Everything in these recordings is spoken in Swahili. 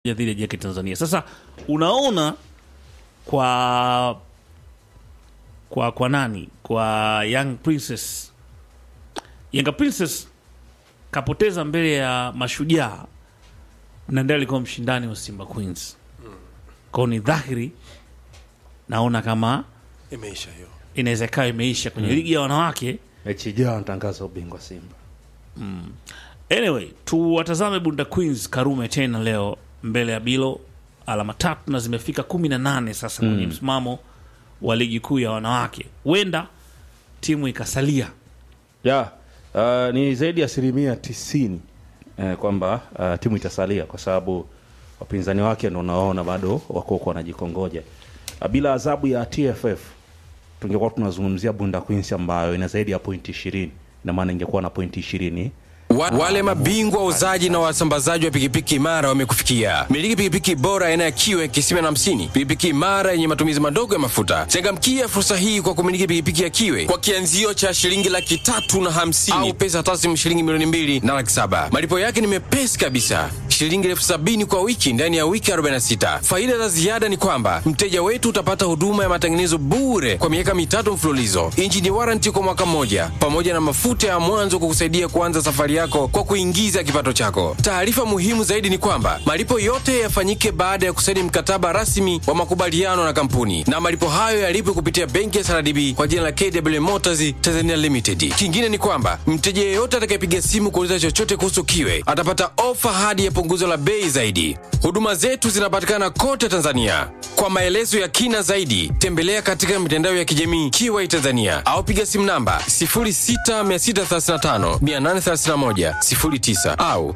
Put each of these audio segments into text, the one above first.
ya dhidi ya JK Tanzania. Sasa unaona kwa kwa kwa nani kwa Young Princess, Yanga Princess kapoteza mbele ya Mashujaa na ndiye alikuwa mshindani wa Simba Queens. Kwao ni dhahiri, naona kama Imeisha hiyo. inaweza ikawa imeisha kwenye ligi ya wanawake. mechi ijayo anatangaza ubingwa Simba. Anyway, tuwatazame Bunda Queens Karume tena leo mbele ya Bilo, alama tatu na zimefika kumi na nane sasa kwenye msimamo wa ligi kuu ya wanawake. Huenda timu ikasalia ya uh, ni zaidi ya asilimia tisini eh, kwamba uh, timu itasalia kwa sababu wapinzani wake ndo unaona bado wako huko wanajikongoja. Uh, bila adhabu ya TFF tungekuwa tunazungumzia Bunda Queens ambayo ina zaidi ya pointi ishirini ina maana ingekuwa na pointi ishirini Wa, wale mabingwa wauzaji na wasambazaji wa pikipiki imara wamekufikia. Miliki pikipiki bora aina ya kiwe kisima na hamsini, pikipiki imara yenye matumizi madogo ya mafuta. Changamkia fursa hii kwa kumiliki pikipiki ya kiwe kwa kianzio cha shilingi laki tatu na hamsini au pesa taslimu shilingi milioni mbili na laki saba. Malipo yake ni mepesi kabisa, shilingi elfu sabini kwa wiki ndani ya wiki 46. Faida za ziada ni kwamba mteja wetu utapata huduma ya matengenezo bure kwa miaka mitatu mfululizo, injini waranti kwa mwaka mmoja, pamoja na mafuta ya mwanzo kukusaidia kuanza safari yako kwa kuingiza kipato chako. Taarifa muhimu zaidi ni kwamba malipo yote yafanyike baada ya kusaini mkataba rasmi wa makubaliano na kampuni, na malipo hayo yalipwe kupitia benki ya SRDB kwa jina la KW Motors Tanzania Limited. Kingine ni kwamba mteja yeyote atakayepiga simu kuuliza chochote kuhusu kiwe atapata ofa hadi ya punguzo la bei zaidi. Huduma zetu zinapatikana kote Tanzania. Kwa maelezo ya kina zaidi, tembelea katika mitandao ya kijamii Kiwai Tanzania au piga simu namba 0663583109 au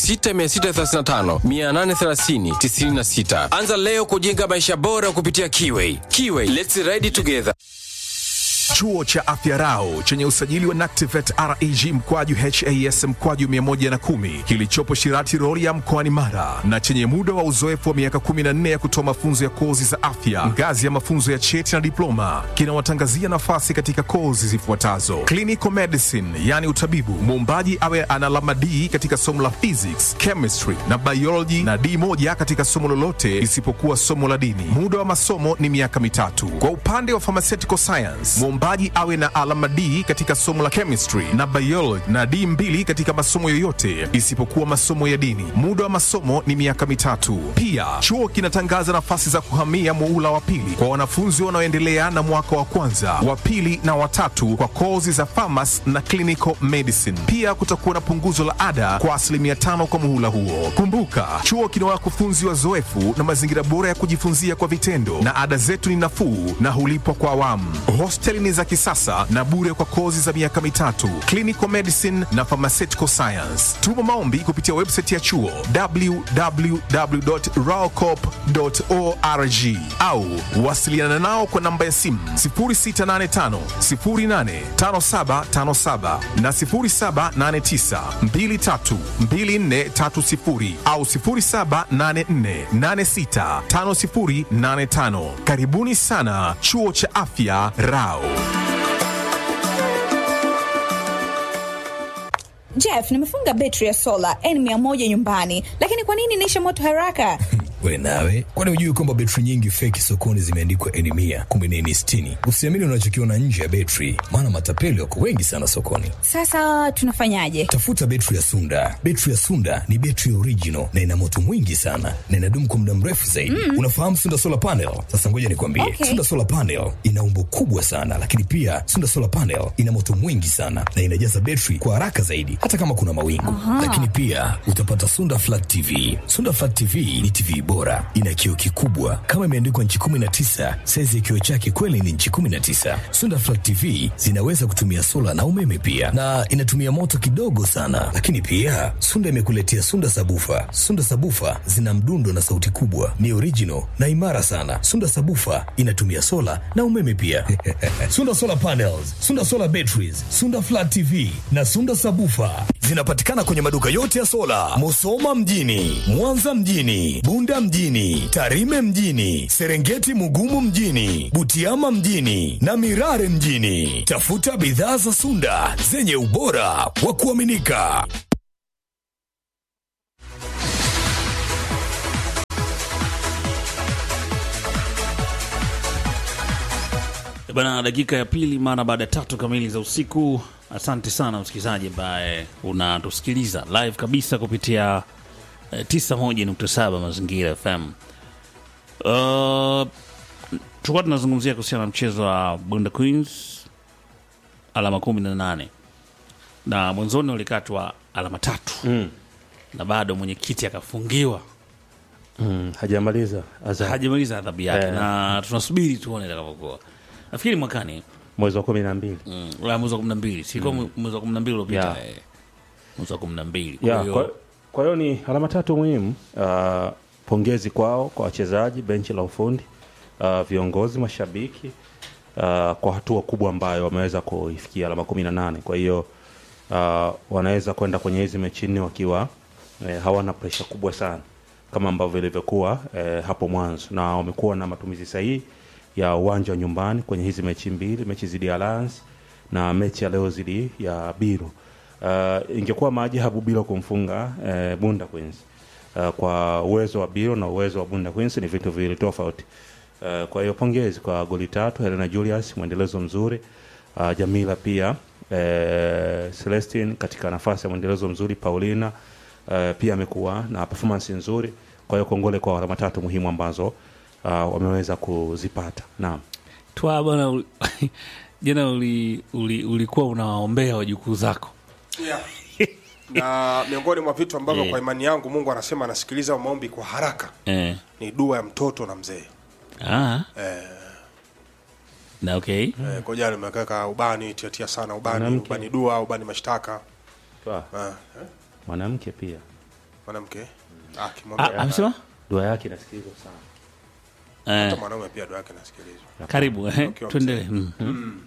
0663583096. Anza leo kujenga maisha bora kupitia Kiwai. Kiwai, let's ride together. Chuo cha Afya Rau chenye usajili wa NACTIVET REG mkwaju HAS mkwaju 110 kilichopo Shirati Rorya mkoani Mara na chenye muda wa uzoefu wa miaka 14 ya kutoa mafunzo ya kozi za afya ngazi ya mafunzo ya cheti na diploma kinawatangazia nafasi katika kozi zifuatazo: clinical medicine, yani utabibu, muombaji awe ana alama D katika somo la physics, chemistry na biology na D moja katika somo lolote isipokuwa somo la dini. Muda wa masomo ni miaka mitatu. Kwa upande wa pharmaceutical science, mwombaji awe na alama D katika somo la chemistry na biology na D mbili katika masomo yoyote isipokuwa masomo ya dini. Muda wa masomo ni miaka mitatu. Pia chuo kinatangaza nafasi za kuhamia muula wa pili kwa wanafunzi wanaoendelea na mwaka wa kwanza, wa pili na watatu kwa kozi za pharmacy na clinical medicine. Pia kutakuwa na punguzo la ada kwa asilimia tano kwa muhula huo. Kumbuka, chuo kina wakufunzi wazoefu na mazingira bora ya kujifunzia kwa vitendo, na ada zetu ni nafuu na hulipwa kwa awamu. Hosteli ni za kisasa na bure kwa kozi za miaka mitatu, clinical medicine na pharmaceutical science. Tuma maombi kupitia website ya chuo www.raocop.org au wasiliana nao kwa namba ya simu 0685 085757 na 0789 232430 au 0784865085. Karibuni sana chuo cha afya Rao. Jeff, nimefunga betri ya sola N100 nyumbani, lakini kwa nini inaisha moto haraka? We nawe, kwani hujui kwamba betri nyingi feki sokoni zimeandikwa N mia kumbe ni N sitini? Usiamini unachokiona nje ya betri, maana matapeli wako wengi sana sokoni. Sasa tunafanyaje? Tafuta betri ya Sunda. Betri ya Sunda ni betri original na ina moto mwingi sana na inadumu kwa muda mrefu zaidi. Unafahamu Sunda solar panel? Sasa ngoja nikwambie, Okay. Sunda solar panel ina umbo kubwa sana, lakini pia Sunda solar panel ina moto mwingi sana na inajaza betri kwa haraka zaidi, hata kama kuna mawingu. Lakini pia utapata Sunda flat TV. Sunda flat TV ni TV bora, ina kioo kikubwa kama imeandikwa nchi 19. Saizi ya kioo chake kweli ni nchi 19. Sunda flat TV zinaweza kutumia sola na umeme pia, na inatumia moto kidogo sana. Lakini pia Sunda imekuletea Sunda sabufa. Sunda sabufa zina mdundo na sauti kubwa, ni original na imara sana. Sunda sabufa inatumia sola na umeme pia. Sunda solar panels, Sunda solar batteries, Sunda flat TV na Sunda sabufa zinapatikana kwenye maduka yote ya sola, Musoma mjini, Mwanza mjini, Bunda mjini, Tarime mjini, Serengeti Mugumu mjini, Butiama mjini na Mirare mjini. Tafuta bidhaa za Sunda zenye ubora wa kuaminika. Bana, dakika ya pili mara baada ya tatu kamili za usiku. Asante sana msikilizaji ambaye unatusikiliza live kabisa kupitia eh, 91.7 Mazingira FM. Uh, tulikuwa tunazungumzia kuhusiana na mchezo wa Bunda Queens alama kumi na nane na mwanzoni walikatwa alama tatu Mm. na bado mwenyekiti akafungiwa Mm, hajamaliza adhabu. hajamaliza adhabu yake Eh. na tunasubiri tuone itakavyokuwa. Nafikiri mwakani mwezi wa kumi na mbili Mm, la mwezi wa kumi na mbili sikuwa mwezi wa kumi na mbili uliopita Yeah. eh. mwezi wa kumi na mbili Ya, kwa hiyo kwa- kwa hiyo ni alama tatu muhimu. Uh, pongezi kwao kwa wachezaji, benchi la ufundi, uh, viongozi, mashabiki uh, kwa hatua kubwa ambayo wameweza kuifikia alama kumi na nane. Kwa hiyo uh, wanaweza kwenda kwenye hizi mechi nne wakiwa eh, hawana presha kubwa sana kama ambavyo ilivyokuwa eh, hapo mwanzo, na wamekuwa na matumizi sahihi ya uwanja wa nyumbani kwenye hizi mechi mbili, mechi zidi ya Alliance na mechi ya leo zidi ya Biro. Uh, ingekuwa maajabu bila kumfunga eh, Bunda Queens. Uh, kwa uwezo wa Biro na uwezo wa Bunda Queens ni vitu viwili tofauti. Uh, kwa hiyo pongezi kwa goli tatu Helena Julius, mwendelezo mzuri. Uh, Jamila pia eh, Celestine katika nafasi ya mwendelezo mzuri. Paulina eh, pia amekuwa na performance nzuri. Kwa hiyo kongole kwa alama tatu muhimu ambazo uh, wameweza kuzipata. Naam. twa bwana uli- jana uli, uli, ulikuwa unawaombea wajukuu zako yeah. na miongoni mwa vitu ambavyo Eh. kwa imani yangu mungu anasema anasikiliza maombi kwa haraka eh. ni dua ya mtoto na mzee ah. eh, na okay eh, kwa jana nimekeka ubani tiatia sana ubani Mwanamke. ubani dua ubani mashtaka Twa, eh, eh, mwanamke pia mwanamke Ah, akimwambia amesema dua yake inasikilizwa sana. eh. hata mwanaume pia dua yake nasikilizwa karibu eh. Okay, tuendelee mm.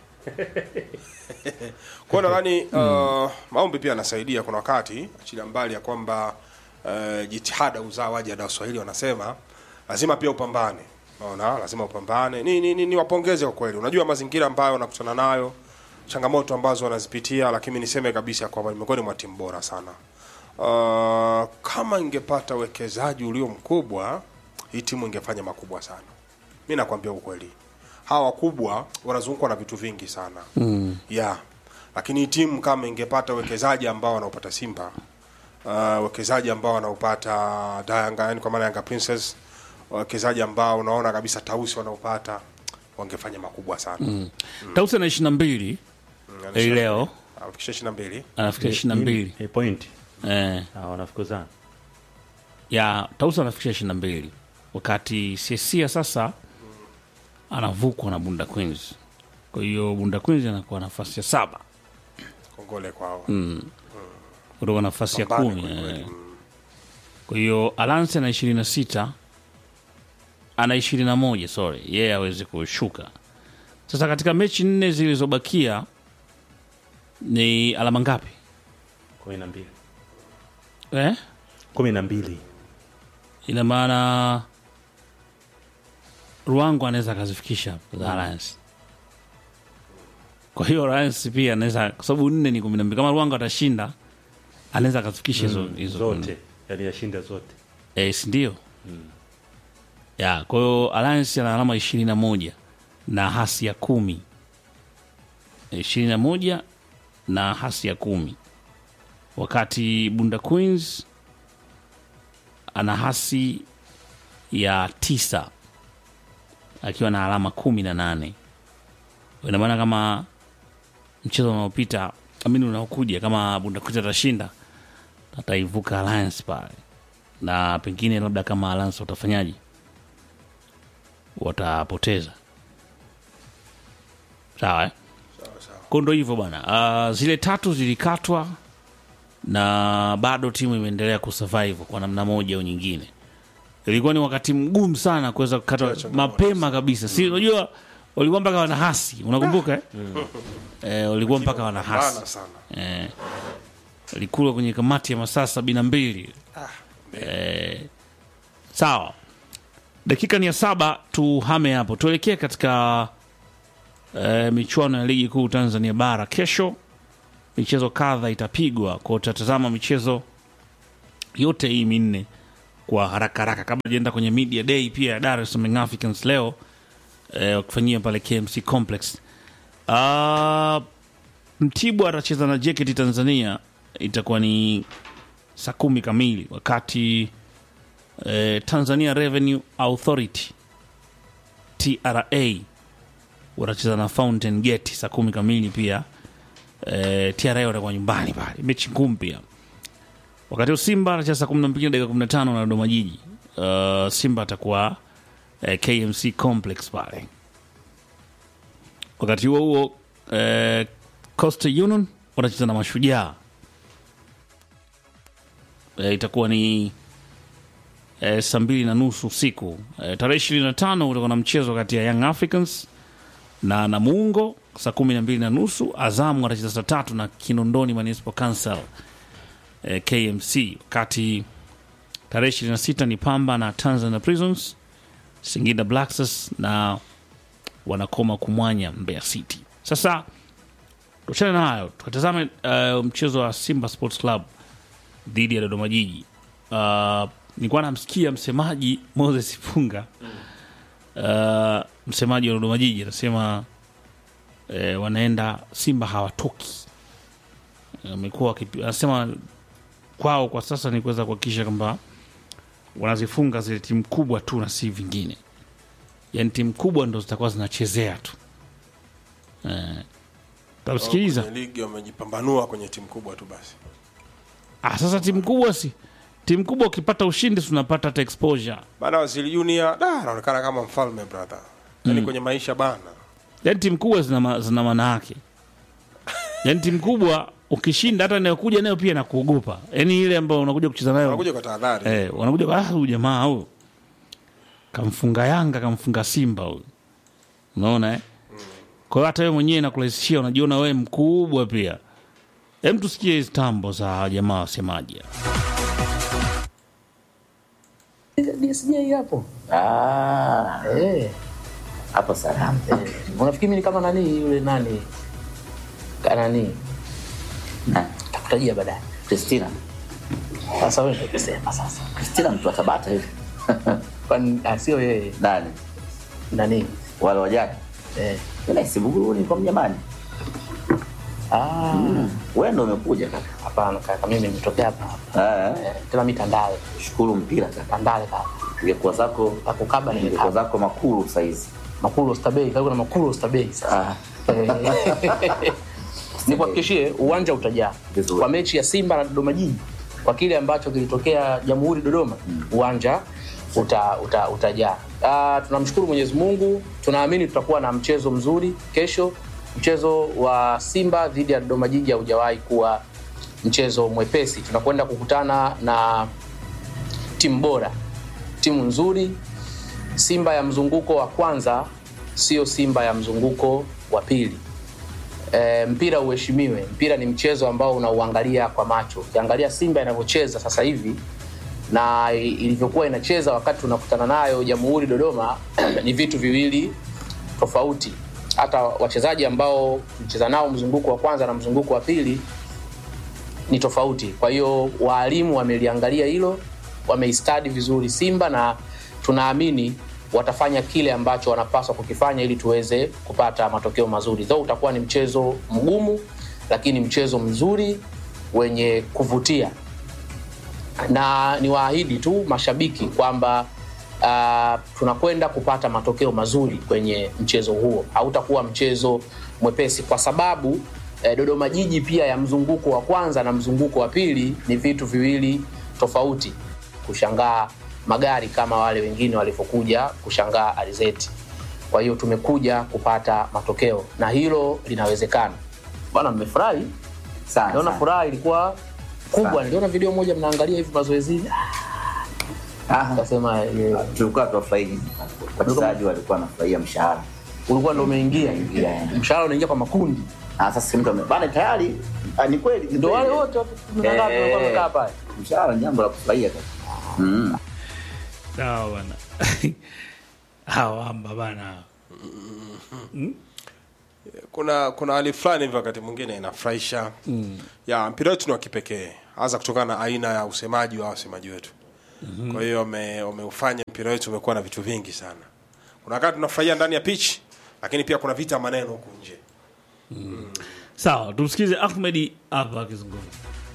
kwa hiyo nadhani uh, maombi pia yanasaidia kuna wakati achilia mbali ya kwamba uh, jitihada uzaa waja na waswahili wanasema lazima pia upambane naona lazima upambane ni, ni, ni, ni wapongeze kwa kweli unajua mazingira ambayo wanakutana nayo changamoto ambazo wanazipitia lakini niseme kabisa kwamba ni miongoni mwa timu bora sana uh, kama ingepata uwekezaji ulio mkubwa hii timu ingefanya makubwa sana mi nakwambia ukweli hawa wakubwa wanazungukwa na vitu vingi sana mm. yeah lakini hii timu kama ingepata uwekezaji ambao wanaopata simba uh, uwekezaji ambao wanaopata Yanga yani kwa maana Yanga Princess wawekezaji ambao unaona kabisa tausi wanaopata wangefanya makubwa sana mm. tausi na ishirini na mbili hii leo afikisha ishirini na mbili anafikisha ishirini na mbili Eh, point. eh. Ah, wanafukuzana. ya tausi anafikisha ishirini na mbili wakati siesia sasa anavukwa na bunda queens kwa hiyo bunda queens anakuwa nafasi ya saba kongole kwao kutoka nafasi ya Pambane kumi kweli kweli. eh. kwa hiyo alance ana ishirini na sita ana ishirini na moja sorry yeye awezi kushuka sasa katika mechi nne zilizobakia ni alama ngapi kumi na mbili eh? kumi na mbili ina maana Ruango anaweza akazifikisha za Alliance. Kwa hiyo Alliance pia anaweza, kwa sababu nne ni kumi na mbili. Kama Ruango atashinda anaweza akazifikisha hizo hizo zote yani yashinda zote eh, si ndio? Ya, kwa hiyo Alliance ana alama ishirini na moja na hasi ya kumi ishirini na moja na hasi ya kumi wakati Bunda Queens ana hasi ya tisa akiwa na alama kumi na nane ina maana kama mchezo unaopita amini unaokuja kama Bunda Queens atashinda ataivuka Alliance pale na pengine labda kama Alliance watafanyaje watapoteza sawa eh? Kwa ndo hivyo bwana. Uh, zile tatu zilikatwa na bado timu imeendelea kusurvive kwa namna moja au nyingine. Ilikuwa ni wakati mgumu sana kuweza kukata mapema kabisa, si unajua walikuwa mpaka wana hasi, unakumbuka eh? Eh, walikuwa mpaka wana hasi Bana sana eh, alikula kwenye kamati ya masaa sabini na mbili eh, sawa dakika ni ya saba tuhame hapo tuelekee katika eh, michuano ya ligi kuu tanzania bara kesho michezo kadha itapigwa kwa utatazama michezo yote hii minne kwa haraka haraka kabla jaenda kwenye media day pia ya dar es salaam Young africans leo eh, wakifanyia pale KMC Complex. Uh, Mtibwa atacheza na JKT Tanzania, itakuwa ni saa kumi kamili, wakati eh, Tanzania Revenue Authority TRA watacheza na Fountain Gate saa kumi kamili pia. Eh, TRA watakuwa nyumbani pale, mechi ngumu pia. Wakati huu Simba anacheza saa kumi na mbili na dakika kumi na tano na Dodoma Jiji. Uh, Simba atakuwa eh, KMC Complex pale. Wakati huo huo eh, Coastal Union wanacheza na Mashujaa eh, itakuwa ni eh, saa mbili na nusu usiku eh, tarehe ishirini na tano utakuwa na mchezo kati ya Young Africans na Namungo saa kumi na mbili na nusu. Azamu watacheza saa tatu na Kinondoni Municipal Council eh, KMC, wakati tarehe ishirini na sita ni Pamba na Tanzania Prisons, Singida Black Stars na wanakoma kumwanya Mbeya City. Sasa tuachane na hayo, tukatazame uh, mchezo wa Simba Sports Club dhidi ya Dodoma Jiji. Uh, nilikuwa namsikia msemaji Moses Funga uh, msemaji wa Dodoma Jiji anasema eh, wanaenda Simba hawatoki. Amekuwa wakipi- anasema kwao kwa sasa ni kuweza kuhakikisha kwamba wanazifunga zile timu kubwa tu na si vingine, yaani timu kubwa ndo zitakuwa zinachezea tu eh, tamsikiliza Kwenye ligi wamejipambanua kwenye timu kubwa tu basi. ah, sasa timu kubwa si timu kubwa, ukipata ushindi si unapata hata exposure, Bana Waziri Junior da anaonekana kama mfalme brother. Yaani kwenye maisha bana. yaani timu kubwa zina, ma- zina maana yake, yaani timu kubwa ukishinda hata inayokuja nayo pia inakuogopa, yaani ile ambayo unakuja kucheza nayo Wanakuja kwa tahadhari. Eh, wanakuja kwa, ah, huyu jamaa huyu kamfunga Yanga kamfunga Simba huyu, unaona eh? Kwa hiyo hata wewe mwenyewe nakurahisishia, unajiona wewe mkubwa pia. Hem, tusikie hizi tambo za jamaa wasemaji. DSJ hapo. Ah, eh. Hapo salama. Eh. Unafikiri mimi ni kama nani yule nani? Ka nani? Na, Takutajia baadaye. Christina. Sasa wewe ndio kusema sasa. Christina mtu wa Tabata hivi. Kwani ah, sio yeye Nani? nani? Wale wajani. Eh. Yule si Buguruni kwa mnyamani. Ah, Mm. Wewe ndio umekuja kaka. hapana kaka, mimi nimetokea hapa hapa. Eh. Eh, tena mimi Tandale. Shukuru mpira kaka. Tandale kaka. Ingekuwa zako Akukaba ingekuwa nimekaba. zako makulu saizi. Makulu Oysterbay, karibu na Makulu Oysterbay sasa. Ah. Eh. Nikuhakikishie uwanja utajaa Vizuri. kwa mechi ya Simba na Dodoma Jiji, kwa kile ambacho kilitokea Jamhuri Dodoma, uwanja uta, uta, utajaa. Uh, tunamshukuru Mwenyezi Mungu, tunaamini tutakuwa na mchezo mzuri kesho. Mchezo wa Simba dhidi ya Dodoma Jiji haujawahi kuwa mchezo mwepesi. Tunakwenda kukutana na timu bora, timu nzuri. Simba ya mzunguko wa kwanza sio Simba ya mzunguko wa pili. E, mpira uheshimiwe. Mpira ni mchezo ambao unauangalia kwa macho. Ukiangalia Simba inavyocheza sasa hivi na i- ilivyokuwa inacheza wakati tunakutana nayo Jamhuri Dodoma ni vitu viwili tofauti. Hata wachezaji ambao mcheza nao mzunguko wa kwanza na mzunguko wa pili ni tofauti. Kwa hiyo waalimu wameliangalia hilo, wameistadi vizuri Simba na tunaamini watafanya kile ambacho wanapaswa kukifanya ili tuweze kupata matokeo mazuri. Though utakuwa ni mchezo mgumu, lakini mchezo mzuri wenye kuvutia, na niwaahidi tu mashabiki kwamba uh, tunakwenda kupata matokeo mazuri kwenye mchezo huo. Hautakuwa mchezo mwepesi kwa sababu eh, Dodoma Jiji pia ya mzunguko wa kwanza na mzunguko wa pili ni vitu viwili tofauti. Kushangaa magari kama wale wengine walivyokuja kushangaa alizeti. Kwa hiyo tumekuja kupata matokeo na hilo linawezekana. Bwana, mmefurahi? Sana. Naona sana. furaha ilikuwa kubwa. Sana. Niliona video moja mnaangalia hivi mazoezini, Ah, kasema eh, tulikuwa tuwafurahi wachezaji walikuwa wanafurahia mshahara. ulikuwa ndo umeingia, Umeingia. mshahara unaingia kwa makundi, Ah, sasa mtu ame- bana tayari ah, ni kweli ni ndo wale kweli. wote watu kumi na ngapi Eh, walikuwa wamekaa pale. Mshahara ni jambo la kufurahia kaka. Mm. Sawa bana. Hawa amba bana. kuna kuna hali fulani hivi wakati mwingine inafurahisha mm. ya mpira wetu ni wa kipekee hasa kutokana na aina ya usemaji wa wasemaji wetu mm-hmm. kwa hiyo wame- wameufanya mpira wetu umekuwa na vitu vingi sana kuna wakati tunafurahia ndani ya pitch lakini pia kuna vita maneno huku nje sawa tumsikize ahmedi hapa akizungumza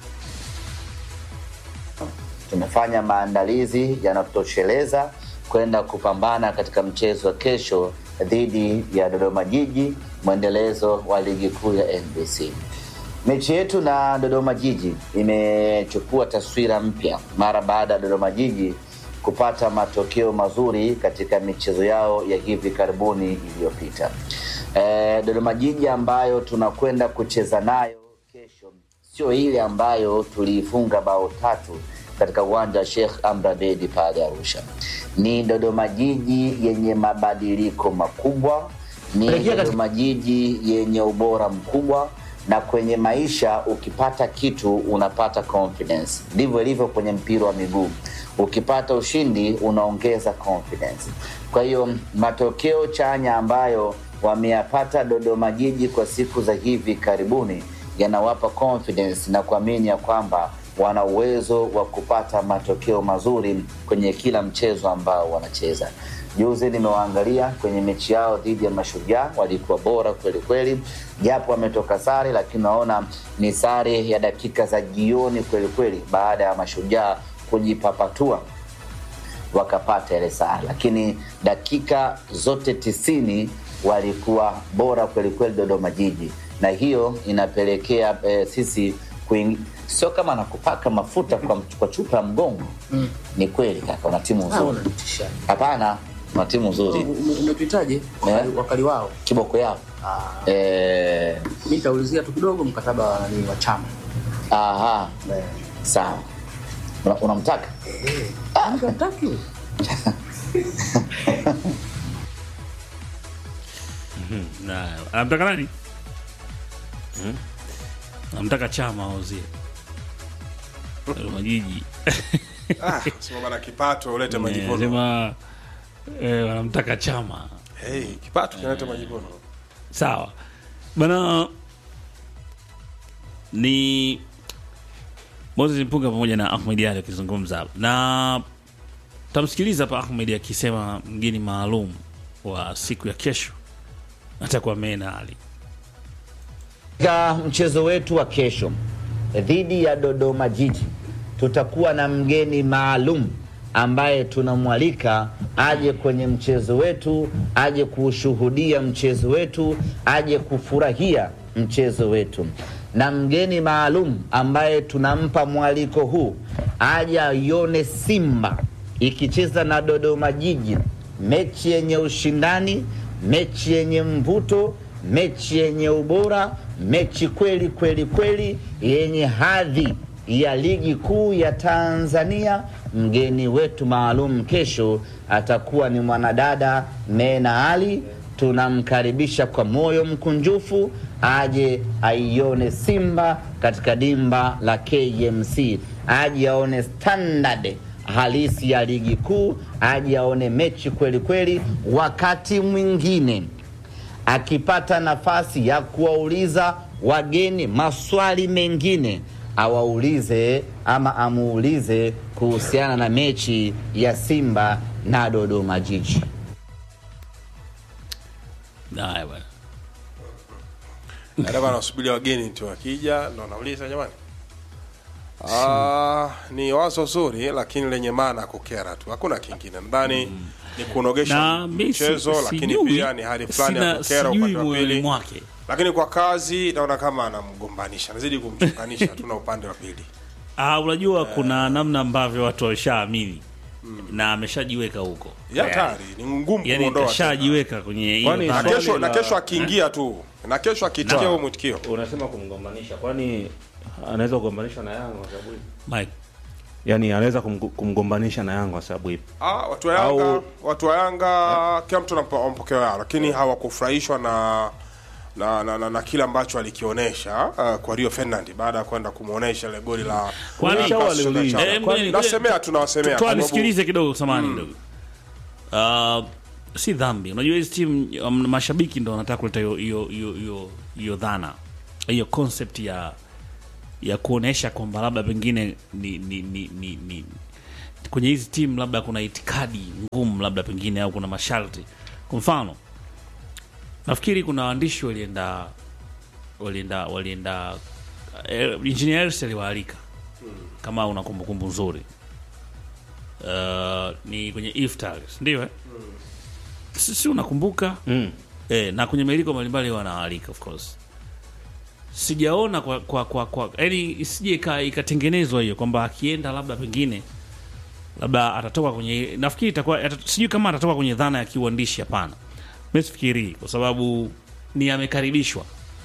tumefanya maandalizi yanatosheleza kwenda kupambana katika mchezo wa kesho dhidi ya Dodoma Jiji, mwendelezo wa ligi kuu ya NBC. Mechi yetu na Dodoma Jiji imechukua taswira mpya mara baada ya Dodoma Jiji kupata matokeo mazuri katika michezo yao ya hivi karibuni iliyopita. E, Dodoma Jiji ambayo tunakwenda kucheza nayo kesho sio ile ambayo tuliifunga bao tatu katika uwanja wa Sheikh Amri Abeid pale Arusha. Ni Dodoma Jiji yenye mabadiliko makubwa, ni Dodoma Jiji yenye ubora mkubwa, na kwenye maisha ukipata kitu unapata confidence. Ndivyo ilivyo kwenye mpira wa miguu, ukipata ushindi unaongeza confidence. Kwa hiyo matokeo chanya ambayo wameyapata Dodoma Jiji kwa siku za hivi karibuni yanawapa confidence na kuamini ya kwamba wana uwezo wa kupata matokeo mazuri kwenye kila mchezo ambao wanacheza. Juzi nimewaangalia kwenye mechi yao dhidi ya Mashujaa, walikuwa bora kweli kweli, japo wametoka sare, lakini naona ni sare ya dakika za jioni kweli kweli, baada ya Mashujaa kujipapatua wakapata ile sare, lakini dakika zote tisini walikuwa bora kweli kweli Dodoma Jiji, na hiyo inapelekea eh, sisi kuing... sio kama nakupaka mafuta kwa, kwa chupa ya mgongo mm. Ni kweli kaka, una timu nzuri. Hapana, una timu nzuri, Umetuitaje wakali, wakali wao? kiboko yao eh, Mi nitaulizia tu kidogo mkataba wa nani wa chama aha, sawa. Una- Unamtaka Mkataki Na- anamtaka nani anamtaka chama auzie Dodoma Jiji ah, sema bana kipato ulete majivuno sema eh, wanamtaka chama hey, kipato kinaleta majivuno sawa bana ni moses mpunga pamoja na ahmed ali akizungumza hapa. na tamsikiliza hapa ahmed akisema mgeni maalum wa siku ya kesho atakuwa mena ali Katika mchezo wetu wa kesho dhidi ya Dodoma Jiji tutakuwa na mgeni maalum ambaye tunamwalika aje kwenye mchezo wetu, aje kuushuhudia mchezo wetu, aje kufurahia mchezo wetu, na mgeni maalum ambaye tunampa mwaliko huu aje aione Simba ikicheza na Dodoma Jiji, mechi yenye ushindani, mechi yenye mvuto, mechi yenye ubora, mechi kweli kweli kweli yenye hadhi ya ligi kuu ya Tanzania. Mgeni wetu maalum kesho atakuwa ni mwanadada Mena Ali. Tunamkaribisha kwa moyo mkunjufu aje aione Simba katika dimba la KMC, aje aone standard halisi ya ligi kuu, aje aone mechi kweli kweli. Wakati mwingine akipata nafasi ya kuwauliza wageni maswali mengine awaulize ama amuulize kuhusiana na mechi ya Simba na Dodoma Jiji. haya bwana Ndio bana wasubiria wageni tu wakija ndo nauliza jamani. Ah, ni wazo zuri lakini lenye maana ya kukera tu. Hakuna kingine. Nadhani ni kunogesha na mi si- mchezo lakini sijui, pia ni hali fulani ya sina- kukera sijui upande wa moyoni pili. mwake Lakini kwa kazi naona kama anamgombanisha. Nazidi kumchunganisha tuna upande wa pili. Ah, unajua kuna namna ambavyo watu wameshaamini na ameshajiweka huko Ya hatari, ni ngumu yani kuondoa. tena. kashajiweka kwenye hiyo Kwani Na dhana. swali kesho na la- kesho akiingia tu. Na kesho akitikia huo mwitikio. unasema kumgombanisha, kwani anaweza kugombanisha na Yanga kwa sababu ipi? Mike, Yani anaweza kumg- kumgombanisha na Yanga kwa sababu ipi? Ah, watu wa Yanga, Au- watu wa Yanga kila mtu ana mpo- mapokeo yao, lakini hawakufurahishwa na na, na, na, na kile ambacho alikionyesha uh, kwa Rio Ferdinand baada ya kwenda kumuonesha ile goli la Kwani- la Cassius waliuliza. Chama. Eh, ngoja- nasemea tu nawasemea toa kwa sababu- nisikilize kidogo samani kidogo uh, si dhambi unajua hizi timu um, mashabiki ndo wanataka kuleta hiyo hiyo hiyo hiyo hiyo dhana hiyo concept ya ya kuonesha kwamba labda pengine ni, ni, ni, ni, ni kwenye hizi timu labda kuna itikadi ngumu labda pengine au kuna masharti kwa mfano nafikiri kuna waandishi walienda walienda walienda eh, engineer Hersi aliwaalika kama una kumbukumbu nzuri uh, ni kwenye iftar ndio eh? si, si unakumbuka Mm. eh, na kwenye miliko mbalimbali wanawaalika of course sijaona kwa kwa kwa, kwa yani isije ika- ikatengenezwa hiyo kwamba akienda labda pengine labda atatoka kwenye nafikiri itakuwa atat- sijui kama atatoka kwenye dhana ya kiuandishi hapana mi sifikirii kwa sababu ni amekaribishwa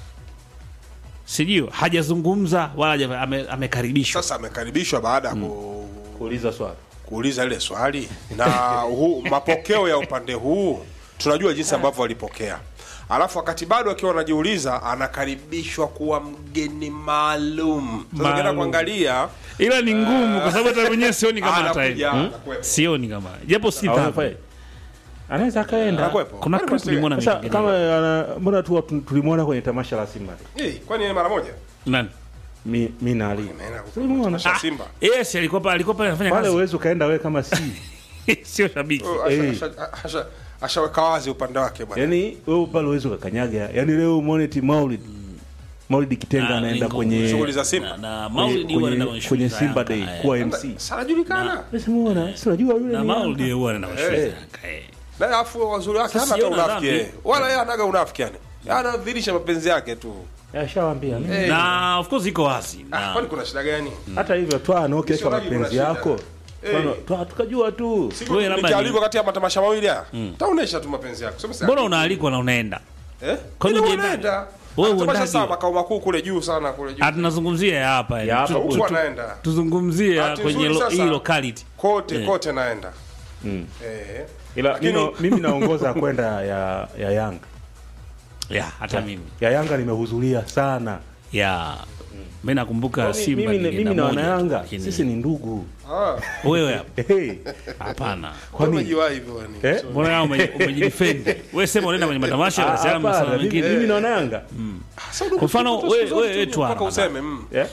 sijui hajazungumza wala haja- ame, amekaribishwa sasa amekaribishwa baada ya ku, kuuliza swali kuuliza ile swali na hu, mapokeo ya upande huu tunajua jinsi ambavyo walipokea alafu wakati bado akiwa anajiuliza anakaribishwa kuwa mgeni maalum sasa ukienda Maalum. kuangalia ila ni ngumu kwa sababu hata mwenyewe sioni kama anakuja ataenda anakuwepo. sioni kama japo si Au dhambi. anafanya- anaweza akaenda Anakuwepo. kuna Kwani clip basi- nilimwona sasa amepiga kama ana- mbona tu tu- tulimwona kwenye tamasha la Simba Eh, kwani ni mara moja nani mi, mi na Ali Ameenda tulimwona kutasha Simba yes alikuwa pale alikuwa pale anafanya pale kazi uwezi ukaenda wewe kama si sio shabiki Oh, asha- Eh. asha- asha- ashaweka wazi upande wake bwana yani wewe pale uwezi ukakanyaga yani leo umeone ti Maulid Maulid Kitenga Na anaenda ni kwenye ngumu. shughuli za Simba na, na kwenye, Maulidi huwa anaenda kwenye, kwenye kwenye shughuli za Simba Yanga, Day eh. kuwa MC sanajulikana Simuona, si unajua yule na ni Maulidi Yanga. huwa anaenda kwenye shughuli za Eh. Yanga, eh. na alafu wazuri wake hana Sasa hata siona unafiki dhambi. eh. wala yeye anaga unafiki yani anadhihirisha mapenzi yake tu Ashawambia ne? Eh. na of course iko wazi Ah, na kwani kuna shida gani hata hivyo twa anaokesha Sio rangi mapenzi kuna yako shida. Twano- Eh. twa tukajua tu Siku Wewe labda nikialikwa ni- kati ya matamasha mawili haya taonesha tu mapenzi yako Sema mbona sasa- unaalikwa na unaenda eh Kwani Ila hujaenda? unaenda Wewe Ah, tamasha uendaje? sana makao makuu kule juu sana kule juu Ah, tunazungumzia ya hapa yani. Ya hapa Tu- huku tu- anaenda tuzungumzie Bahati kwenye nzuri lo- sasa. hii locality kote Eh. kote naenda eh ila Lakini- mimi, mimi naongoza kwenda ya, ya Yanga ya hata mimi ya Yanga nimehudhuria sana ya mi nakumbuka Kwani Simba mimi, nilienda mimi na moja tu, wanayanga lakini- sisi ni ndugu ah wewe hapa hey, hapana kwani umejiwa hivyo yani eh? mbona kama ume- umejidefend wewe sema unaenda kwenye matamasha Ah, unasema hapana, masuala mimi- mengine mimi na wanayanga kwa mfano wewe wewe tu mpaka useme mm. Eh?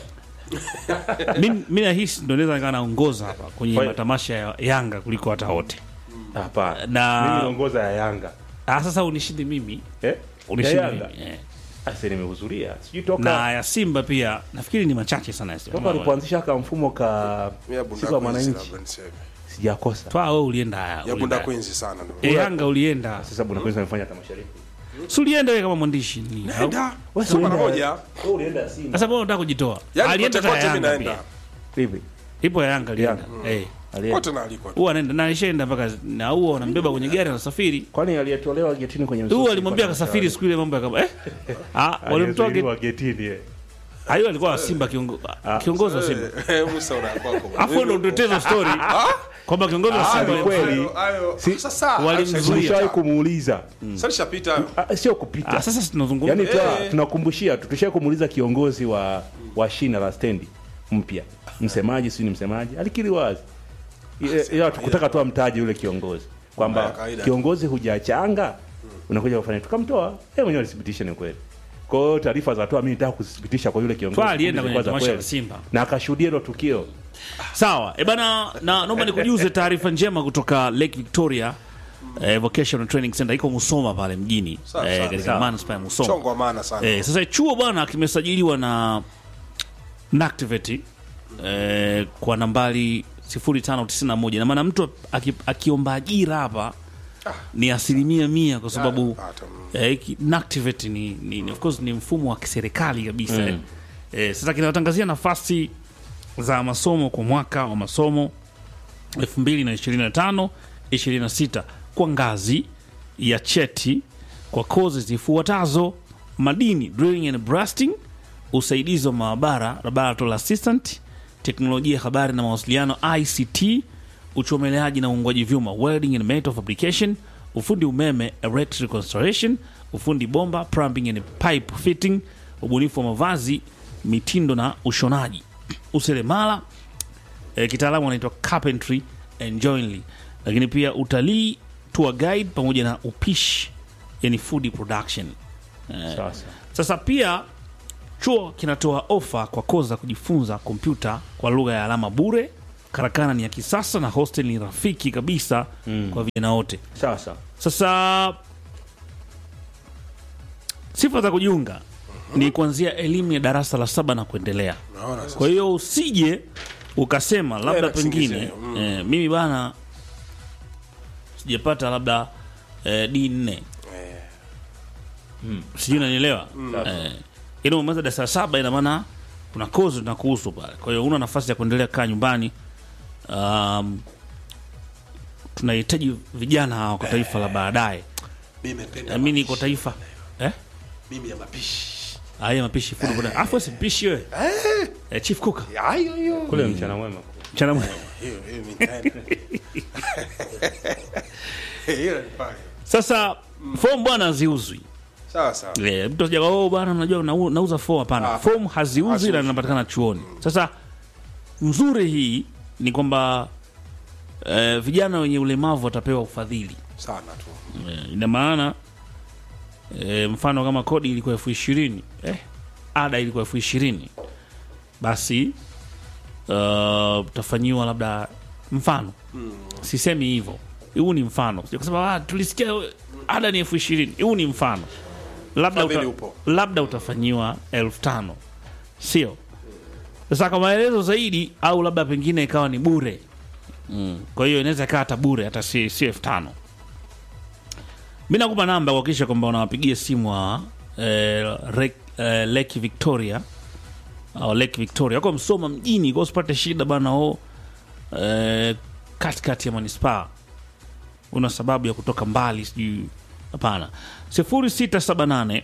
mimi mimi nahisi ndo naweza nikawa naongoza hapa kwenye Kwa- matamasha ya Yanga kuliko hata wote hapana Na- mimi naongoza ya Yanga ah sasa unishinde mimi eh? ya unishinde Yanga mimi eh. Asa nimehudhuria sijui toka na ya Simba pia nafikiri ni machache sana ya toka Simba walipoanzisha ka mfumo ka ya bunda siku ya Queens mwananchi labda niseme sijakosa twa wewe ulienda haya ya bunda ulienda. Queens sana ndio Eh, Yanga ulienda sasa bwana kwanza amefanya tamasha lipi si ulienda wewe kama mwandishi ni au? nenda Wewe sio mara ulienda- moja wewe ulienda Simba sasa mbona unataka kujitoa yani alienda kote hata kote mimi Yanga naenda pia vipi ipo ya Yanga alienda eh Alienda. kote naalikwa huwa anaenda na alishaenda mpaka na huwa wanambeba kwenye gari anasafiri kwani aliyetolewa getini kwenye huwa msusi alimwambia alikuwa akasafiri siku ile mambo yakaba eh ah walimtoa geti aliyezuiliwa getini eh. hayo alikuwa wa Simba kiongo, kiongozi wa Simba Eh, Musa unakwako afu ndo utetezo story kwamba kiongozi wa Ah, Simba ni kweli. Hayo- hayo- Si- sasa walimzuia. Tulishawahi kumuuliza sasa lishapita Ah, sio kupita ah sasa tunazungumza yaani twa- Eh. tunakumbushia tu tushai kumuuliza kiongozi wa wa shina la stendi mpya msemaji si ni msemaji alikiri wazi Ile- ila tukutaka tu amtaje yule kiongozi Mambo kwamba ya kawaida. kiongozi hujachanga unakuja kufanya tukamtoa yeye mwenyewe alithibitisha ni kweli kwa hiyo taarifa za toa mimi nataka kuzithibitisha kwa yule kiongozi Twa alienda kwenye zilikuwa za tamasha la kweli. Simba. na akashuhudia hilo tukio sawa e bana na naomba nikujuze taarifa njema kutoka Lake Victoria eh, Vocational Training Center iko Musoma pale mjini Sawa, eh, sawa, katika sawa. manispaa ya Musoma chongo wa maana sana Eh, sasa chuo bwana kimesajiliwa na Nactivate eh, kwa nambari 0591 na maana mtu aki- akiomba ajira hapa ni asilimia mia kwa sababu Ah, hata- eh, hiki- Nactivate ni, ni, ni, of course ni mfumo wa kiserikali kabisa eh. Eh, sasa kinawatangazia nafasi za masomo kwa mwaka wa masomo 2025 26 kwa ngazi ya cheti kwa kozi zifuatazo madini drilling and blasting usaidizi wa maabara laboratory assistant teknolojia ya habari na mawasiliano ict uchomeleaji na uungwaji vyuma welding and metal fabrication ufundi umeme electrical installation ufundi bomba plumbing and pipe fitting ubunifu wa mavazi mitindo na ushonaji useremala eh, kitaalamu anaitwa carpentry and joinery lakini pia utalii tour guide pamoja na upishi yani food production eh, sasa sasa pia chuo kinatoa ofa kwa kozi za kujifunza kompyuta kwa lugha ya alama bure karakana ni ya kisasa na hostel ni rafiki kabisa kwa vijana wote sawa sawa sasa sifa za kujiunga ni kuanzia elimu ya darasa la saba na kuendelea Unaona sasa. kwa hiyo usije ukasema labda na pengine kisingizio, mm. eh, mimi bana sijapata labda eh, d nne sijui nanielewa eh, ili umemaliza darasa la saba ina maana kuna kozi na kuhusu pale kwa hiyo una nafasi ya kuendelea kaa nyumbani um, tunahitaji vijana hawa kwa taifa la baadaye Mimi napenda mi niko taifa eh? mimi ya mapishi. aya mapishi fundi boda afu si mpishi wewe eh, chief cook Hayo hiyo. kule mchana mwema chana mwe- Hiyo hiyo mimi nitaenda. Hiyo ni pale. sasa fomu bwana haziuzwi Sawa sawa. Eh, mtu asija oh bwana unajua nau- nauza fomu hapana Ah, fomu haziuzwi haziuzwi. na inapatikana chuoni sasa nzuri hii ni kwamba eh, vijana wenye ulemavu watapewa ufadhili Sana tu. Eh, ina maana eh, mfano kama kodi ilikuwa elfu ishirini eh, ada ilikuwa elfu ishirini basi uh, utafanyiwa labda mfano sisemi hivyo huu ni mfano Sija kusema ah, tulisikia ada ni elfu ishirini huu ni mfano labda, Ufadhili uta, upo. labda utafanyiwa elfu tano sio sasa kwa maelezo zaidi au labda pengine ikawa ni bure mm. kwa hiyo inaweza ikawa hata bure hata si, si elfu tano mi nakupa namba kuhakikisha kwamba unawapigia simu wa eh, Rek- eh, lake victoria au lake victoria wako msoma mjini kwa usipate shida bana o eh, katikati ya manispaa una sababu ya kutoka mbali sijui hapana 0678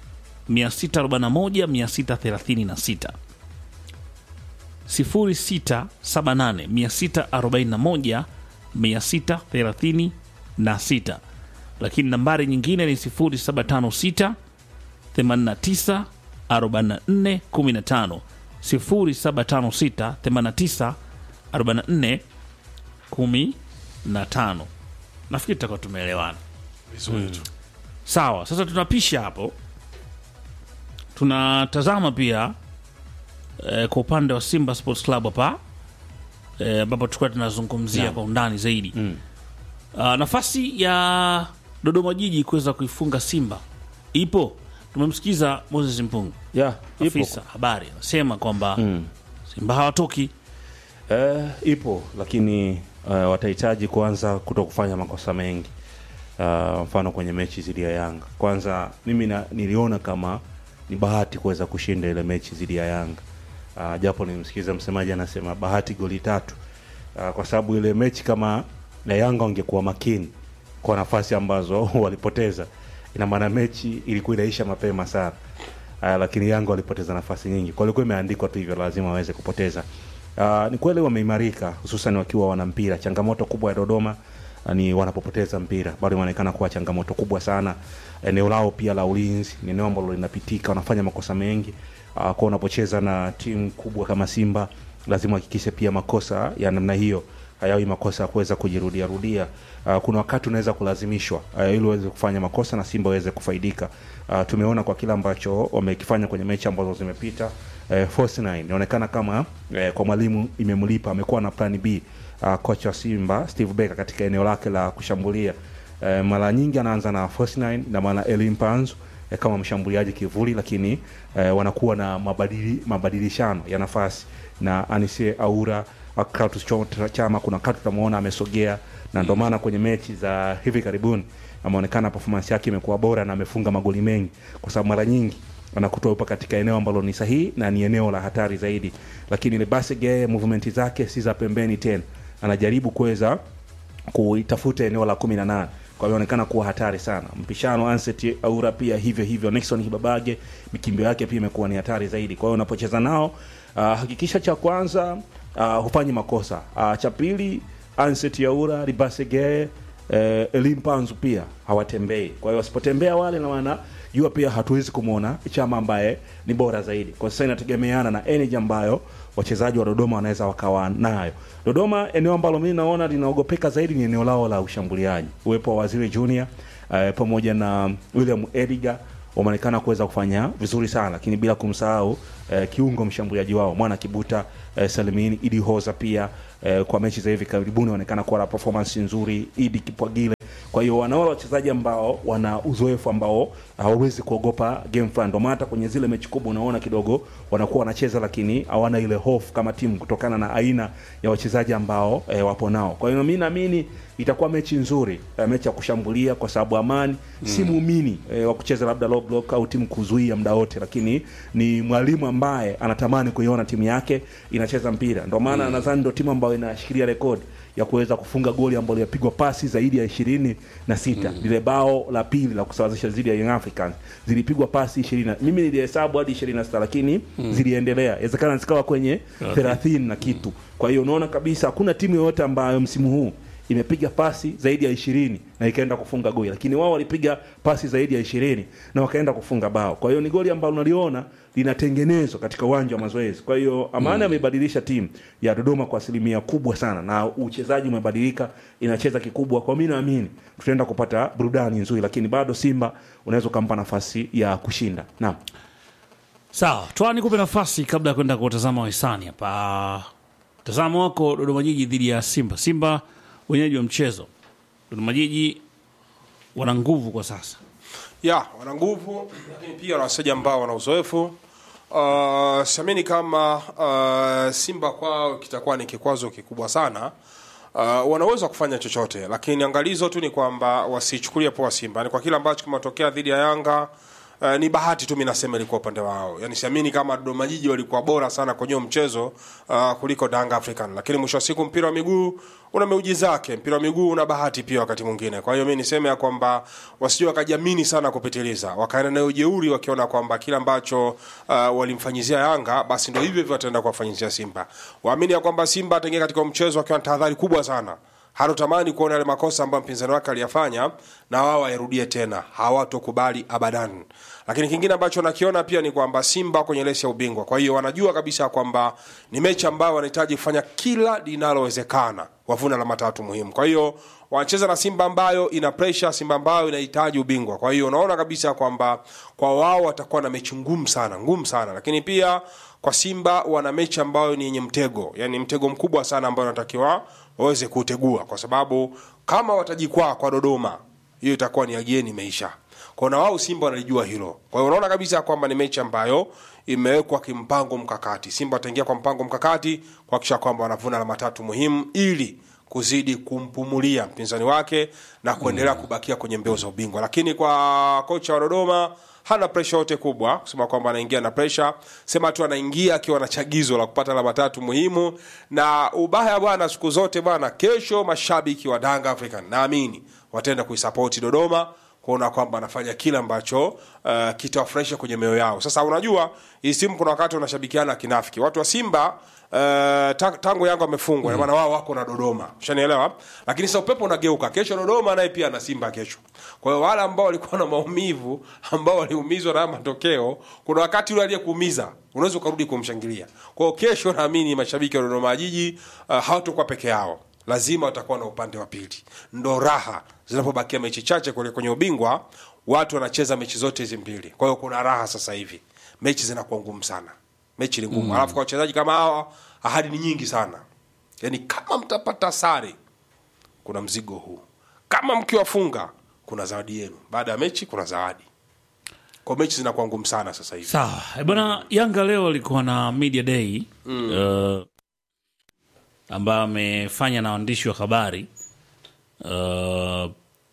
641 636 0678 641 636 lakini nambari nyingine ni 0756 89 44 15 0756 89 44 15 nafikiri tutakuwa tumeelewana Vizuri tu. sawa sasa tunapisha hapo tunatazama pia eh, kwa upande wa simba sports club hapa eh, ambapo tulikuwa tunazungumzia kwa undani zaidi mm. uh, nafasi ya dodoma jiji kuweza kuifunga simba ipo tumemsikiza moses mpungu yeah, ipo afisa habari anasema kwamba simba hawatoki Eh, ipo lakini uh, watahitaji kuanza kuto kufanya makosa mengi uh, mfano kwenye mechi dhidi ya Yanga. Kwanza mimi na, niliona kama ni bahati kuweza kushinda ile mechi dhidi ya Yanga uh, japo nimsikiza msemaji anasema bahati goli tatu uh, kwa sababu ile mechi kama na Yanga wangekuwa makini kwa nafasi ambazo walipoteza, ina maana mechi ilikuwa inaisha mapema sana. Uh, lakini Yanga walipoteza nafasi nyingi, kwa ilikuwa imeandikwa tu hivyo, lazima waweze kupoteza. Uh, ni kweli wameimarika, hususan wakiwa wana mpira. Changamoto kubwa ya Dodoma uh, ni wanapopoteza mpira, bado inaonekana kuwa changamoto kubwa sana. Eneo lao pia la ulinzi ni eneo ambalo linapitika, wanafanya makosa mengi. Uh, kwa unapocheza na timu kubwa kama Simba, lazima uhakikishe pia makosa ya namna hiyo hayawi makosa ya kuweza kujirudia rudia. Uh, kuna wakati unaweza kulazimishwa uh, ili uweze kufanya makosa na Simba waweze kufaidika. Uh, tumeona kwa kile ambacho wamekifanya kwenye mechi ambazo zimepita. Uh, Force 9 inaonekana kama uh, kwa mwalimu imemlipa, amekuwa na plan B. Uh, kocha wa Simba Steve Becker katika eneo lake la kushambulia uh, mara nyingi anaanza na Force 9 na maana Eli Mpanzu eh, kama mshambuliaji kivuli, lakini eh, wanakuwa na mabadili, mabadilishano ya nafasi na Anise Aura Kratos Cho- Chama, kuna wakati tutamwona amesogea, na ndio maana kwenye mechi za hivi karibuni ameonekana performance yake imekuwa bora na amefunga magoli mengi, kwa sababu mara nyingi anakutoa upa katika eneo ambalo ni sahihi na ni eneo la hatari zaidi, lakini ile Basige movement zake si za pembeni tena, anajaribu kuweza kuitafuta eneo la kumi na nane kwa hiyo inaonekana kuwa hatari sana. Mpishano Anset Aura pia hivyo hivyo, Nixon Hibabage mikimbio yake pia imekuwa ni hatari zaidi. Kwa hiyo unapocheza nao uh, hakikisha cha kwanza uh, hufanyi makosa uh, cha pili Anset Aura Ribasege eh, Elim Panzu pia hawatembei. Kwa hiyo wasipotembea wale, na maana jua pia hatuwezi kumwona Chama ambaye ni bora zaidi. Kwa sasa inategemeana na energy ambayo wachezaji wa Dodoma wanaweza wakawa nayo. Dodoma, eneo ambalo mimi naona linaogopeka zaidi ni eneo lao la ushambuliaji. Uwepo wa Waziri Junior eh, pamoja na William Ediga wameonekana kuweza kufanya vizuri sana, lakini bila kumsahau eh, kiungo mshambuliaji wao mwana Kibuta eh, Salimini Idi Hoza pia eh, kwa mechi za hivi karibuni wanaonekana kuwa na performance nzuri idi kipwagile kwa hiyo wanaola wachezaji ambao wana uzoefu ambao hawawezi kuogopa game fulani ndio maana hata kwenye zile mechi kubwa unaona kidogo wanakuwa wanacheza lakini hawana ile hofu kama timu kutokana na aina ya wachezaji ambao eh, wapo nao kwa hiyo mi naamini itakuwa mechi nzuri eh, mechi ya kushambulia kwa sababu amani mm. si muumini eh, wa kucheza labda low block au timu kuzuia muda wote lakini ni mwalimu ambaye anatamani kuiona timu yake inacheza mpira ndio maana mm. nadhani ndio timu ambayo inashikilia rekodi ya kuweza kufunga goli ambalo linapigwa pasi zaidi ya ishirini na sita mm. lile bao la pili la kusawazisha dhidi ya Young Africans zilipigwa pasi ishirini na- mimi nilihesabu hadi ishirini na sita lakini mm. ziliendelea inawezekana zikawa kwenye thelathini na kitu kwa hiyo unaona kabisa hakuna timu yoyote ambayo msimu huu imepiga pasi zaidi ya ishirini na ikaenda kufunga goli lakini wao walipiga pasi zaidi ya ishirini na wakaenda kufunga bao kwa hiyo ni goli ambalo unaliona linatengenezwa katika uwanja wa mazoezi kwa hiyo amani amebadilisha timu ya dodoma kwa asilimia kubwa sana na uchezaji umebadilika inacheza kikubwa kwa mi naamini tutaenda kupata burudani nzuri lakini bado simba unaweza ukampa nafasi ya kushinda naam Sawa, toa nikupe nafasi kabla ya kwenda kutazama wahisani hapa. Mtazamo wako Dodoma Jiji dhidi ya Simba. Simba wenyeji wa mchezo, Dodoma Jiji wana nguvu kwa sasa. ya wana nguvu lakini pia wana wachezaji ambao wana uzoefu uh, siamini kama uh, simba kwao kitakuwa ni kikwazo kikubwa sana uh, wanaweza kufanya chochote lakini angalizo tu ni kwamba wasichukulie poa simba ni kwa kile ambacho kimetokea dhidi ya yanga Uh, ni bahati tu mi nasema ilikuwa upande wao yani siamini kama dodoma jiji walikuwa bora sana kwenye huo mchezo uh, kuliko danga african lakini mwisho wa siku mpira wa miguu una meuji zake mpira wa miguu una bahati pia wakati mwingine kwa hiyo mi niseme ya kwamba wasije wakajiamini sana kupitiliza wakaenda nayo ujeuri wakiona kwamba kile ambacho uh, walimfanyizia yanga basi ndo hivyo hivyo wataenda kuwafanyizia simba waamini ya kwamba simba ataingia katika huo mchezo akiwa na tahadhari kubwa sana hatotamani kuona yale makosa ambayo mpinzani wake aliyafanya na wao wairudie tena hawatokubali abadan lakini kingine ambacho nakiona pia ni kwamba simba kwenye lesi ya ubingwa kwa hiyo wanajua kabisa kwamba ni mechi ambayo wanahitaji kufanya kila linalowezekana wavuna alama tatu muhimu kwa hiyo wanacheza na simba ambayo ina pressure simba ambayo inahitaji ubingwa kwa hiyo unaona kabisa kwamba kwa wao watakuwa na mechi ngumu sana ngumu sana lakini pia kwa simba wana mechi ambayo ni yenye mtego yani mtego mkubwa sana ambayo wanatakiwa waweze kuutegua kwa sababu kama watajikwaa kwa dodoma hiyo itakuwa ni agieni imeisha kwa na wao simba wanalijua hilo kwa hiyo unaona kabisa kwamba ni mechi ambayo imewekwa kimpango mkakati simba wataingia kwa mpango mkakati kuhakikisha kwamba wanavuna alama tatu muhimu ili kuzidi kumpumulia mpinzani wake na kuendelea kubakia kwenye mbio za ubingwa lakini kwa kocha wa dodoma hana presha yote kubwa kusema kwamba anaingia na presha sema tu anaingia akiwa na chagizo la kupata alama tatu muhimu na ubaya bwana siku zote bwana kesho mashabiki wa danga african naamini wataenda kuisapoti dodoma kuona kwamba anafanya kile ambacho uh, kitawafurahisha kwenye mioyo yao sasa unajua hii simu kuna wakati unashabikiana kinafiki watu wa simba uh, ta- tangu yangu amefungwa mm. maana wao wako na dodoma ushanielewa lakini sasa upepo unageuka kesho dodoma naye pia na simba kesho kwa hiyo wale ambao walikuwa na maumivu ambao waliumizwa na haya matokeo kuna wakati yule aliyekuumiza unaweza ukarudi kumshangilia kwa hiyo kesho naamini mashabiki wa dodoma jiji uh, hawatakuwa peke yao lazima watakuwa na upande wa pili ndo raha zinapobakia mechi chache kule kwenye ubingwa watu wanacheza mechi zote hizi mbili kwa hiyo kuna raha sasa hivi mechi zinakuwa ngumu sana mechi ni ngumu mm. alafu kwa wachezaji kama hawa ahadi ni nyingi sana yaani kama mtapata sare kuna mzigo huu kama mkiwafunga kuna zawadi yenu baada ya mechi kuna zawadi kwa mechi zinakuwa ngumu sana sasa hivi Sawa Eh, bwana, Yanga leo alikuwa na media day mm. uh, ambayo amefanya na waandishi wa habari uh,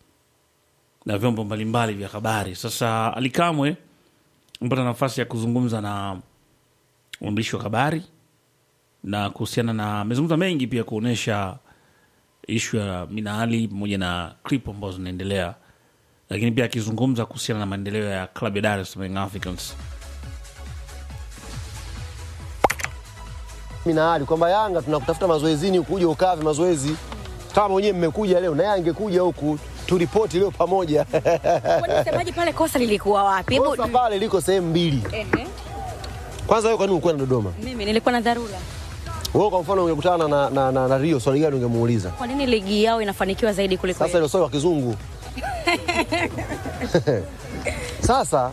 na vyombo mbalimbali vya habari. Sasa Alikamwe amepata nafasi ya kuzungumza na waandishi wa habari na kuhusiana na, amezungumza mengi pia kuonyesha ishu ya Minaali pamoja na clip ambazo zinaendelea, lakini pia akizungumza kuhusiana na maendeleo ya klabu ya Dar es Salaam Young Africans. mimi na hali kwamba Yanga tunakutafuta mazoezini ukuje ukave mazoezi kama mwenyewe mmekuja leo na yeye angekuja huku turipoti leo pamoja. Kwani msemaji pale kosa lilikuwa wapi? Hebu Kosa pale liko sehemu mbili. Ehe. Kwanza wewe kwa nini ukwenda Dodoma? mimi nilikuwa na dharura. Wewe kwa mfano ungekutana na, na, na, na Rio swali gani ungemuuliza? Kwa nini ligi yao inafanikiwa zaidi kuliko Sasa yetu? hilo swali wa kizungu. Sasa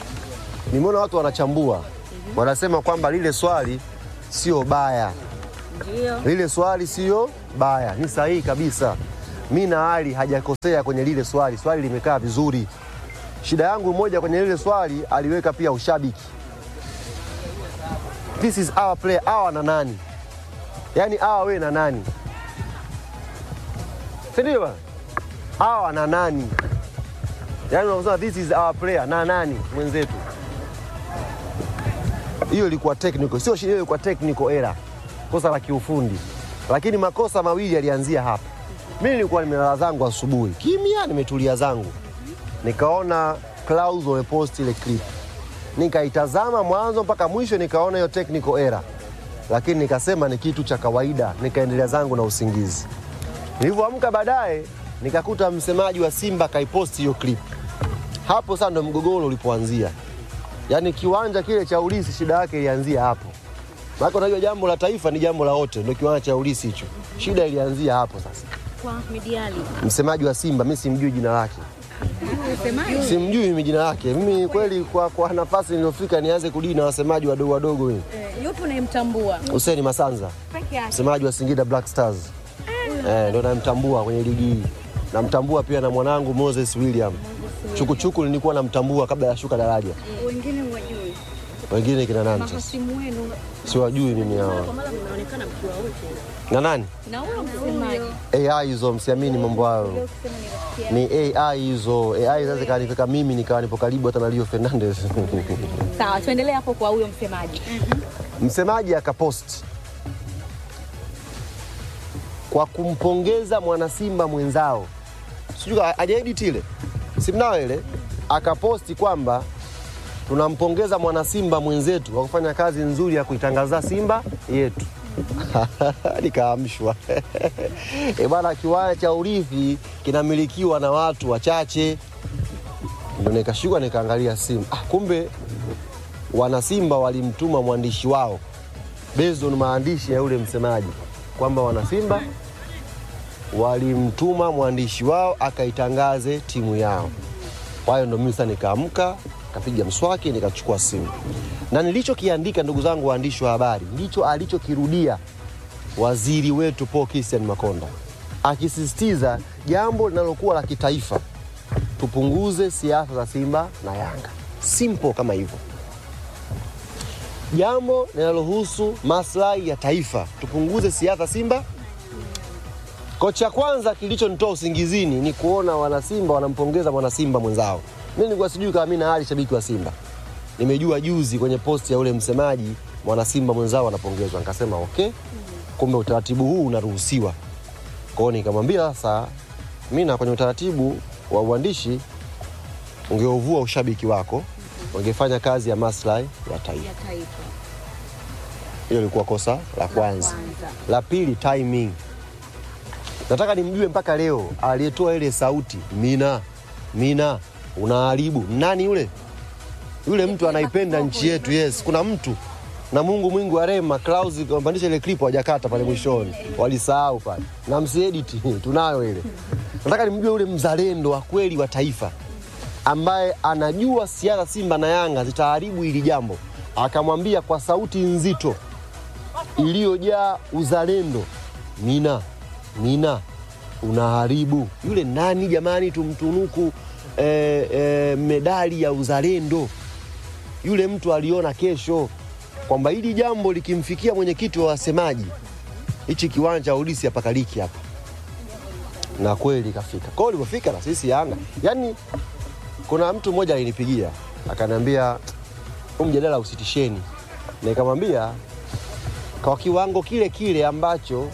nimeona watu wanachambua wanasema kwamba lile swali sio baya, Ndio. lile swali sio baya, ni sahihi kabisa. Mi na Ali hajakosea kwenye lile swali, swali limekaa vizuri. Shida yangu moja kwenye lile swali aliweka pia ushabiki. This is our player, awa na nani? Yaani awa we na nani? Si ndio bwana? Awa na nani? Yaani unasema this is our player na nani mwenzetu? Hiyo ilikuwa technical, sio shida, hiyo ilikuwa technical error, kosa la kiufundi, lakini makosa mawili yalianzia hapa. Mimi nilikuwa nimelala zangu asubuhi kimya, nimetulia zangu, nikaona Clouds wamepost ile clip, nikaitazama mwanzo mpaka mwisho, nikaona hiyo technical error, lakini nikasema ni kitu cha kawaida, nikaendelea zangu na usingizi. Nilivyoamka baadaye nikakuta msemaji wa Simba kaiposti hiyo clip. Hapo sasa ndo mgogoro ulipoanzia. Yaani kiwanja kile cha ulisi shida yake ilianzia hapo. Maana unajua jambo la taifa ni jambo la wote, ndio kiwanja cha ulisi hicho. Shida ilianzia hapo sasa. Kwa Mediali. Msemaji wa Simba mimi simjui jina lake. Simjui mimi jina lake. Mimi kweli kwa, kwa nafasi niliyofika nianze kudili na wasemaji wadogo wadogo mimi. Yupo unayemtambua. Hussein Masanza, Peke yake. msemaji wa Singida Black Stars. Eh, ndo namtambua kwenye ligi hii. Namtambua pia na mwanangu Moses William. Chukuchuku nilikuwa namtambua kabla ya shuka daraja. Wengine wajui. Wengine kina nani sasa? Mahasimu wenu. Siwajui mimi hao. Kwa mara mnaonekana mkiwa wote. Na nani? Na huyo msemaji. AI hizo msiamini mambo hayo. Ni AI hizo. AI sasa kanifika mimi nikawa nipo karibu hata na Leo Fernandez. Sawa, tuendelee hapo kwa huyo msemaji. Msemaji akapost kwa kumpongeza mwanasimba mwenzao, sijui ajaedit ile simnao ile, akaposti kwamba tunampongeza mwanasimba mwenzetu kwa kufanya kazi nzuri ya kuitangaza Simba yetu. Nikaamshwa e bana, kiwanja cha urithi kinamilikiwa na watu wachache. Ndo nikashuka nikaangalia simu, ah, kumbe wanasimba walimtuma mwandishi wao based on maandishi ya yule msemaji kwamba wanasimba walimtuma mwandishi wao akaitangaze timu yao. Kwa hiyo ndo mimi sasa nikaamka, kapiga mswaki, nikachukua simu na nilichokiandika, ndugu zangu waandishi wa habari, ndicho alichokirudia waziri wetu Paul Christian Makonda akisisitiza jambo linalokuwa la kitaifa, tupunguze siasa za Simba na Yanga. Simple kama hivyo jambo linalohusu maslahi ya taifa, tupunguze siasa Simba. Kocha kwanza kilichonitoa usingizini ni kuona wanasimba wanampongeza mwanasimba mwenzao. Mimi nilikuwa sijui kama mimi na hali shabiki wa Simba, nimejua juzi kwenye posti ya ule msemaji mwanasimba mwenzao anapongezwa, nikasema okay, kumbe utaratibu huu unaruhusiwa. Kwa hiyo nikamwambia sasa, mimi na kwenye utaratibu wa uandishi ungeuvua ushabiki wako, ungefanya kazi ya maslahi ya taifa. Ya taifa. Hilo lilikuwa kosa la kwanza. La pili, timing. Nataka nimjue mpaka leo aliyetoa ile sauti Mina, Mina unaharibu nani yule? Yule mtu anaipenda nchi yetu. Yes, kuna mtu na Mungu mwingi wa rehema, Klaus kampandisha ile clip hawajakata pale mwishoni, walisahau pale na msiediti, tunayo ile. Nataka nimjue yule mzalendo wa kweli wa taifa ambaye anajua siasa Simba na Yanga zitaharibu hili jambo, akamwambia kwa sauti nzito iliyojaa uzalendo, Mina, Mina unaharibu. Yule nani jamani, tumtunuku eh, eh, medali ya uzalendo. Yule mtu aliona kesho kwamba hili jambo likimfikia mwenyekiti wa wasemaji, hichi kiwanja ulisi hapakaliki hapa, na kweli kafika. Kwa hiyo ulipofika na sisi Yanga, yani kuna mtu mmoja alinipigia akaniambia, huu mjadala usitisheni, na nikamwambia kwa kiwango kile kile ambacho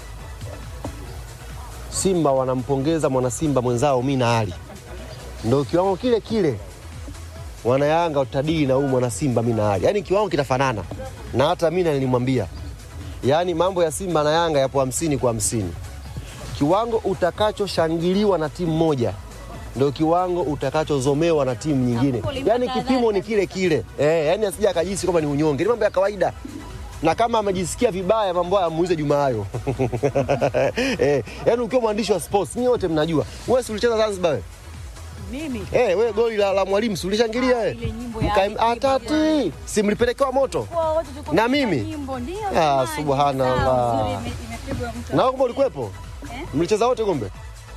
Simba wanampongeza mwanasimba mwenzao mi na Ali, ndo kiwango kile kile wanayanga utadili na huyu mwanasimba mi na Ali, yaani kiwango kitafanana. Na hata mi nilimwambia, yaani mambo ya Simba na Yanga yapo hamsini kwa hamsini. Kiwango utakachoshangiliwa na timu moja ndo kiwango utakachozomewa na timu nyingine, yaani kipimo ni kile kile eh, yaani asija akajisi kwamba ni unyonge, ni mambo ya kawaida na kama amejisikia vibaya mambo haya muulize Juma hayo eh, yaani ukiwa mwandishi wa sports ni wote mnajua. Wewe si ulicheza Zanzibar wewe? Mimi Eh, we goli la, la mwalimu si ulishangilia eh? ile nyimbo ya Mkaim- Alikiba atati si mlipelekewa moto kwa wote tulikuwa Na tunapenda mimi? nyimbo ndio. Ah, jamani. subhanallah. Sawa, nzuri, ime- imepigwa mtu. na kumbe ulikuwepo mlicheza wote kumbe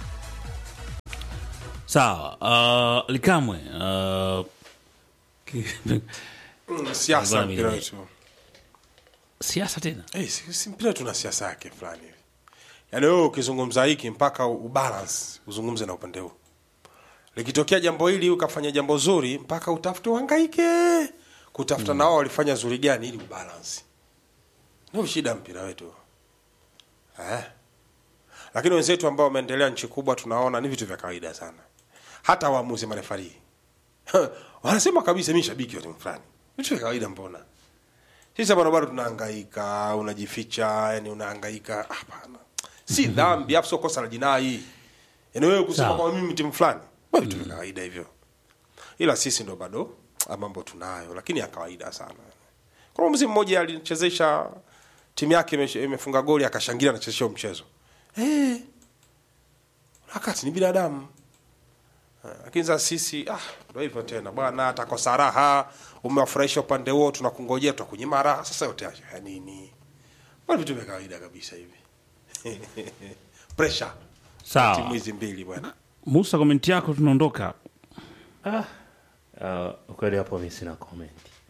sawa uh, likamwe uh, ki- Mm, siasa Bwana mpira mimi- wetu siasa tena Eh, si, si mpira tuna siasa yake fulani hivi yaani wewe ukizungumza hiki mpaka ubalance uzungumze na upande huu likitokea jambo hili ukafanya jambo zuri mpaka utafute uhangaike kutafuta na wao walifanya zuri gani ili ubalance ndio shida mpira wetu eh? lakini wenzetu ambao wameendelea nchi kubwa tunaona ni vitu vya kawaida sana hata waamuzi marefarii wanasema kabisa mi shabiki wa timu fulani vitu vya kawaida mbona sisi bado bado tunahangaika unajificha yani unahangaika hapana si dhambi afu sio kosa la jinai yani wewe kusema Sawa. kwa mimi timu fulani bado vitu vya kawaida hivyo ila sisi ndo bado ah, mambo tunayo lakini ya kawaida sana kuna mzee mmoja alichezesha timu yake imeshe- imefunga goli akashangilia anachezesha huo mchezo eh wakati ni binadamu Eh, lakini sasa sisi ah, ndo hivyo tena bwana, atakosa raha, umewafurahisha upande huo, tunakungojea tutakunyima raha. Sasa yote haya ya nini? Bwana, vitu vya kawaida kabisa hivi pressure Sawa. timu hizi mbili bwana. musa komenti yako tunaondoka Ah, uh, ukweli hapo mi sina comment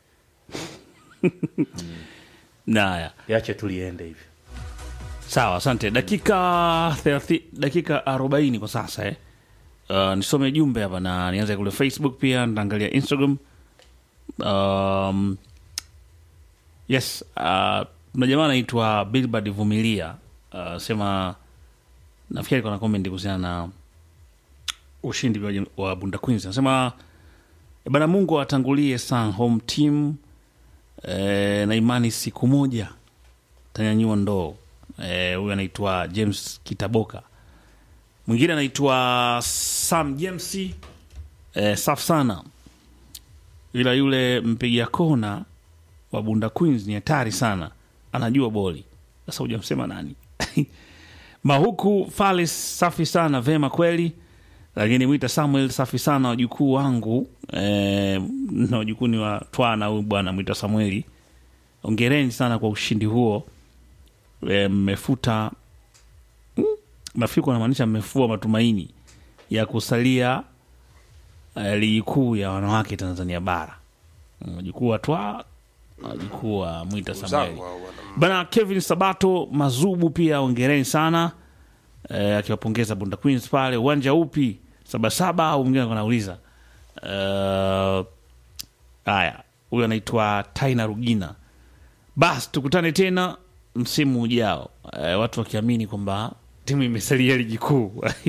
naya yache tuliende hivyo sawa asante dakika 30, dakika 40 kwa sasa eh. uh, nisome jumbe hapa na nianze kule facebook pia nitaangalia instagram um, yes uh, kuna jamaa anaitwa bilbard vumilia uh, sema nafikiri kuna comment kuhusiana na ushindi wa, wa bunda queens anasema "Eh, bana mungu atangulie san home team eh, na imani siku moja tanyanyua ndoo Eh, huyu anaitwa james kitaboka mwingine anaitwa sam james eh, safu sana ila yule mpiga kona wa bunda queens ni hatari sana anajua boli sasa hujamsema nani mahuku falis safi sana vema kweli lakini mwita samuel safi sana wajukuu wangu eh, na wajukuu ni wa twana huyu bwana mwita samueli ongereni sana kwa ushindi huo Eh, mmefuta mm, nafikiri kunamaanisha mmefua matumaini ya kusalia eh, ligi kuu ya wanawake tanzania bara Mm, wajukuu wa twa wajukuu wa mwita samueli Zangu hao bwana. bana kevin sabato mazubu pia ongereni sana eh, akiwapongeza bunda queens pale uwanja upi sabasaba au mwingine alikuwa anauliza Eh, haya huyu anaitwa taina rugina basi tukutane tena msimu ujao eh, watu wakiamini kwamba timu imesalia ligi kuu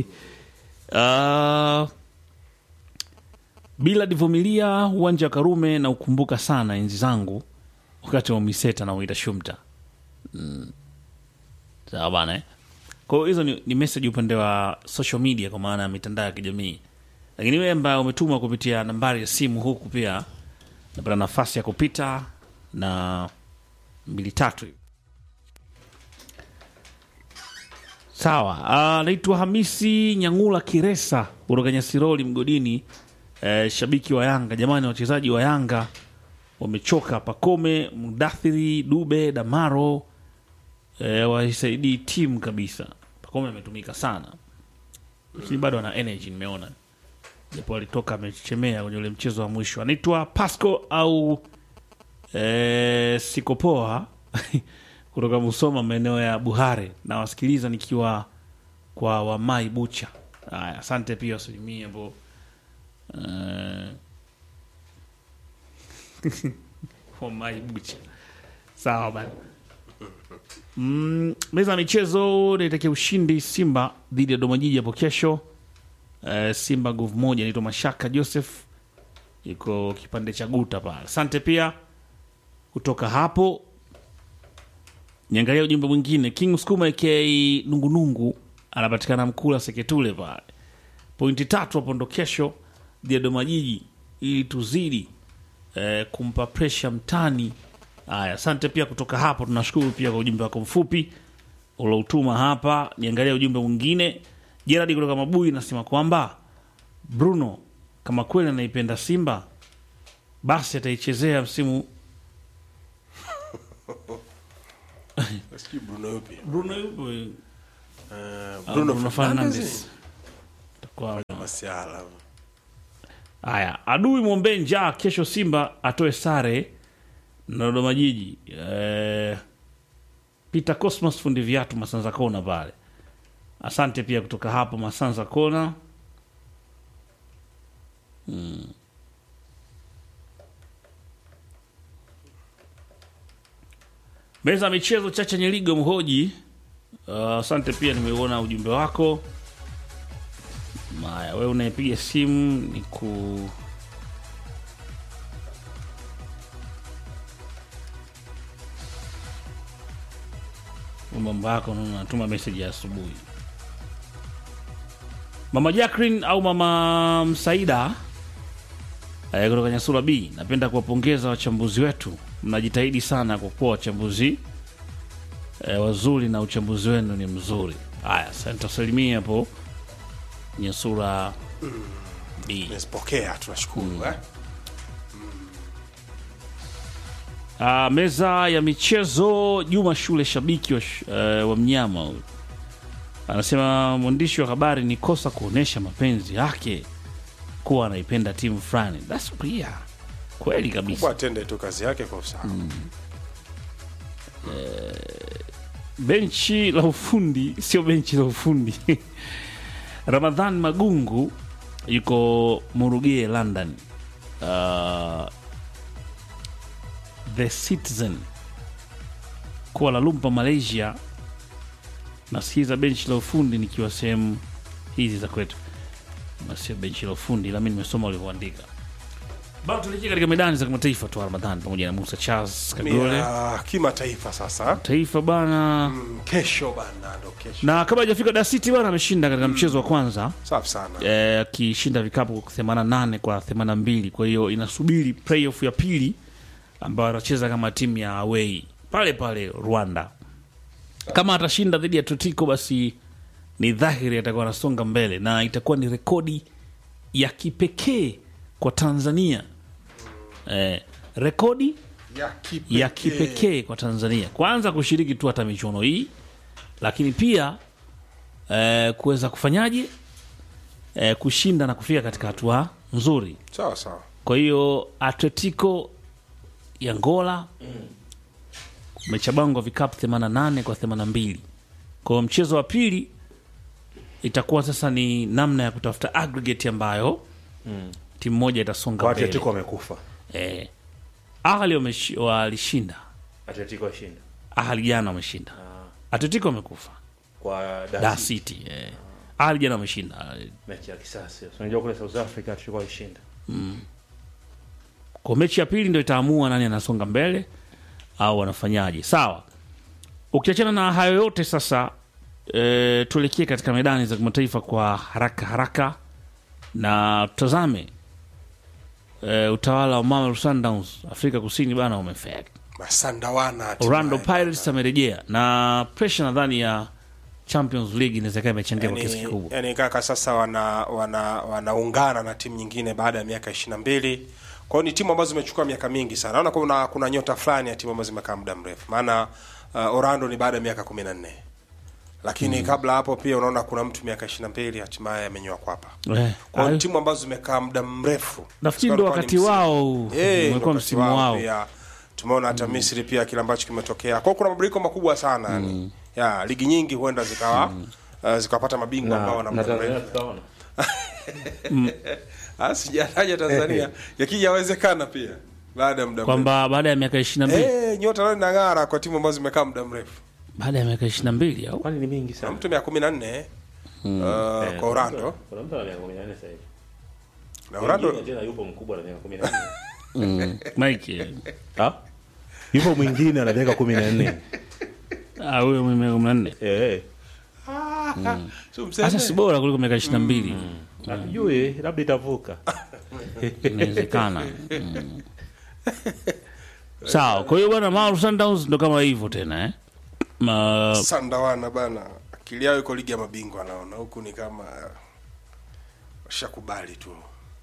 uh, bila divumilia uwanja wa karume na ukumbuka sana enzi zangu wakati wa miseta na uita shumta mm. sawa bana eh? kwa hiyo hizo ni, ni message upande wa social media kwa maana ya mitandao ya kijamii lakini wewe ambaye umetuma kupitia nambari ya simu huku pia napata nafasi ya kupita na mbili tatu hivi. sawa ah, naitwa hamisi nyangula kiresa kutoka nyasiroli mgodini eh, shabiki wa yanga jamani wachezaji wa yanga wamechoka pakome mudathiri dube damaro eh, waisaidii timu kabisa pakome ametumika sana lakini bado ana energy nimeona japo alitoka amechemea kwenye ule mchezo wa mwisho anaitwa pasco au eh, sikopoa kutoka musoma maeneo ya buhare na wasikiliza nikiwa kwa wamai bucha haya asante pia asilimia ambao eh, wamai bucha sawa bana mm, meza ya michezo naitakia ushindi simba dhidi ya domajiji hapo kesho eh, simba nguvu moja naitwa mashaka joseph iko kipande cha guta pale asante pia kutoka hapo niangalia ujumbe mwingine king skuma aka nungunungu anapatikana mkula seketule pale pointi tatu hapo ndo kesho dhidi ya dodoma jiji ili tuzidi eh, kumpa presha mtani haya asante pia kutoka hapo tunashukuru pia kwa ujumbe wako mfupi uloutuma hapa niangalia ujumbe mwingine jeradi kutoka mabui nasema kwamba Bruno kama kweli anaipenda Simba basi ataichezea msimu Sijui Bruno yupi? Bruno yupo Eh, Ah, Bruno Bruno Fernandes. Fernandes. Itakuwa- Masiala. Haya, adui mwombee njaa kesho, Simba atoe sare na Dodoma Jiji. Eh, Peter Cosmos fundi viatu Masanza Kona pale. Asante pia kutoka hapo Masanza Kona. Mm. Meza ya michezo Chacha Nyeligo Mhoji. Uh, asante pia nimeuona ujumbe wako. Maya, wewe unayepiga simu ni ku mambo yako, naona natuma message ya asubuhi. Mama Jacqueline au mama Msaida eh, kutoka Nyasura B, napenda kuwapongeza wachambuzi wetu, mnajitahidi sana kwa kuwa wachambuzi eh, wazuri na uchambuzi wenu ni mzuri. Haya, sasa nitasalimia hapo Nyasura B. Tumezipokea, tunashukuru eh. Ah, meza ya michezo Juma Shule, shabiki wa, sh- eh, wa mnyama huyu anasema mwandishi wa habari ni kosa kuonesha mapenzi yake kuwa anaipenda timu fulani. That's clear. Kweli kabisa. Kubwa atende tu kazi yake kwa usawa. benchi la ufundi sio benchi la ufundi ramadhan magungu yuko murugie london uh, the citizen kuala lumpur malaysia nasikiza benchi la ufundi nikiwa sehemu hizi za kwetu na sio benchi la ufundi ila mi nimesoma ulivyoandika bado tulikia katika medani za kimataifa tu ramadhan pamoja na musa charles kagole Ya kimataifa sasa. taifa bana Mm, Kesho bana ndo kesho. na kabla hajafika Da City bwana ameshinda katika mchezo wa kwanza Safi sana. eh, akishinda vikapu 88 kwa 82 kwa hiyo inasubiri playoff ya pili ambayo atacheza kama timu ya away pale pale Rwanda kama atashinda dhidi ya Atletico basi ni dhahiri atakuwa anasonga mbele na itakuwa ni rekodi ya kipekee kwa Tanzania eh, rekodi Ya kipekee. ya kipekee kwa Tanzania, kwanza kushiriki tu hata michuano hii, lakini pia eh, kuweza kufanyaje eh, kushinda na kufika katika hatua nzuri. Sawa sawa. Kwa hiyo Atletico ya Ngola umechabangwa vikapu 88 kwa 82. Kwa hiyo mchezo wa pili itakuwa sasa ni namna ya kutafuta aggregate ambayo timu moja itasonga Kwa mbele. Atletico wamekufa. Eh, Ahli wameshi- walishinda Atletico washinda. Ahli jana wameshinda. Atletico wamekufa. Kwa Da Da City. Eh. Ahli jana wameshinda. mechi ya kisasi. Unajua kule South Africa Atletico walishinda. Kwa mechi ya pili ndio itaamua nani anasonga mbele au wanafanyaje. Sawa. Ukiachana na hayo yote sasa e, tuelekee katika medani za kimataifa kwa haraka haraka na tutazame e, utawala wa Mamelodi Sundowns Afrika Kusini bana umefeli. Masandawana. hatimaye. Orlando Pirates amerejea na pressure nadhani ya Champions League inaweza ikawa imechangia kwa kiasi yani, kikubwa. yani kaka sasa wana wana wanaungana na timu nyingine baada ya miaka 22 kwa hiyo ni timu ambazo zimechukua miaka mingi sana naona kuna kuna nyota fulani ya timu ambazo zimekaa muda mrefu maana uh, Orlando ni baada ya miaka 14 lakini kabla hapo pia unaona kuna mtu miaka 22 hatimaye amenyoa kwapa Eh, kwa hiyo ayo. ni timu ambazo zimekaa muda mrefu Nafikiri Kwa ndo hiyo ni wakati msimu. wao huu. Eh, ndo umekuwa wakati msimu wao. pia. tumeona hata Misri pia kile ambacho kimetokea kwa hiyo kuna mabadiliko makubwa sana yani ya ligi nyingi huenda zikawa uh, zikapata mabingwa ambao wana Na, na muda Tanzania mrefu tutaona. Ah, sijataja Tanzania yakijawezekana pia baada ya muda mrefu. Kwamba baada ya miaka 22 Eh, nyota leo inang'ara kwa timu ambazo zimekaa muda mrefu. baada ya miaka 22 au Kwani ni mingi Na sana. mtu miaka 14 uh, kwa Orlando Kuna mtu ana miaka 14 sasa hivi. na Orlando Mwingine tena yupo mkubwa na miaka 14. mm. Mike eh, Ah? Yupo mwingine ana miaka 14. ah, huyo mwenye miaka 14 Eh. sio mseme. sasa si bora kuliko miaka 22 Hatujui labda itavuka. inawezekana mm. sawa kwa hiyo bwana Mamelodi Sundowns ndo kama hivyo tena eh Ma, Sandawana bana. Akili yao iko ligi ya mabingwa naona huku ni kama shakubali tu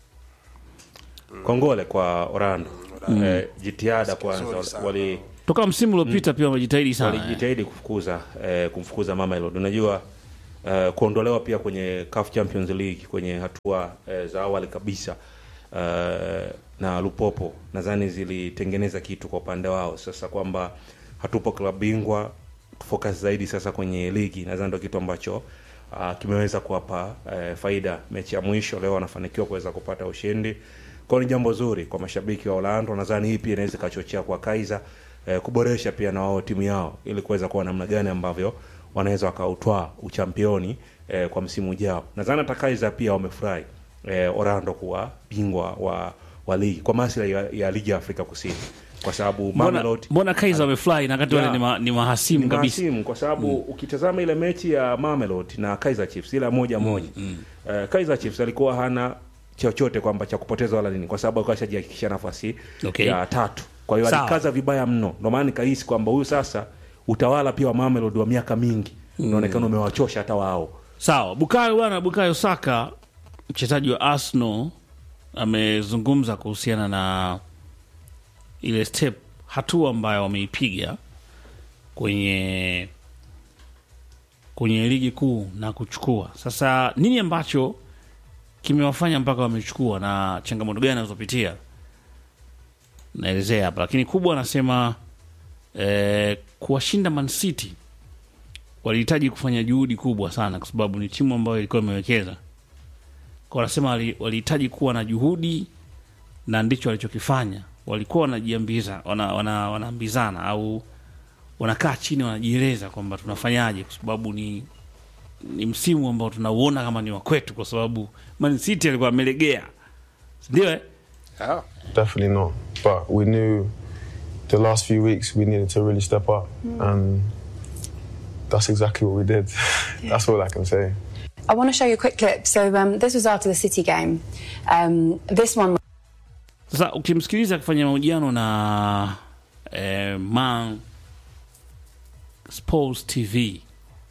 kongole kwa Orlando eh, jitihada kwanza nzuri sana. wali toka msimu uliopita pia wamejitahidi sana eh. walijitahidi kufukuza eh, kumfukuza Mamelodi. Unajua eh, kuondolewa pia kwenye CAF Champions League kwenye hatua eh, za awali kabisa eh, na Lupopo nadhani zilitengeneza kitu kwa upande wao, sasa kwamba hatupo klabu bingwa, focus zaidi sasa kwenye ligi, nadhani ndio kitu ambacho uh, kimeweza kuwapa eh, faida. Mechi ya mwisho leo wanafanikiwa kuweza kupata ushindi, kwa hiyo ni jambo zuri kwa mashabiki wa Orlando. Nadhani hii pia inaweza ikachochea kwa Kaizer eh, kuboresha pia na wao timu yao ili kuweza kuwa namna gani ambavyo wanaweza wakautwaa uchampioni eh, kwa msimu ujao. Nadhani hata Kaizer pia wamefurahi eh, Orlando kuwa bingwa wa, wa ligi kwa maslahi ya, ya ligi ya Afrika Kusini kwa sababu mbona, Mamelodi mbona Kaizer wamefly na wakati wale Yeah. ni, ma, ni mahasimu ni kabisa mahasimu kwa sababu ukitazama ile mechi ya Mamelodi na Kaizer Chiefs ile moja moja eh, Kaizer Chiefs alikuwa hana chochote kwamba cha kupoteza wala nini, kwa sababu alikuwa ashajihakikishia nafasi Okay. ya tatu. Kwa hiyo Sawa. alikaza vibaya mno, ndio maana nikahisi kwamba huyu sasa utawala pia wa Mamelodi wa miaka mingi unaonekana umewachosha hata wao. sawa bukayo bwana bukayo saka mchezaji wa arsenal amezungumza kuhusiana na ile step hatua ambayo wameipiga kwenye kwenye ligi kuu na kuchukua sasa nini ambacho kimewafanya mpaka wamechukua na changamoto gani anazopitia naelezea hapa lakini kubwa anasema eh, kuwashinda man city walihitaji kufanya juhudi kubwa sana kwa sababu ni timu ambayo ilikuwa imewekeza kwa wanasema wali- walihitaji kuwa na juhudi na ndicho walichokifanya walikuwa wanajiambiza wana, wana, wanaambizana au wanakaa chini wanajieleza kwamba tunafanyaje kwa sababu ni ni msimu ambao tunauona kama ni wa kwetu kwa sababu Man City alikuwa amelegea ndio eh? yeah. Definitely not. But we knew the last few weeks we needed to really step up, and that's exactly what we did. that's all I can say. I want to show you a quick clip. So um, this was after the City game. Um, this one Sasa ukimsikiliza akifanya mahojiano na eh, Man Sports TV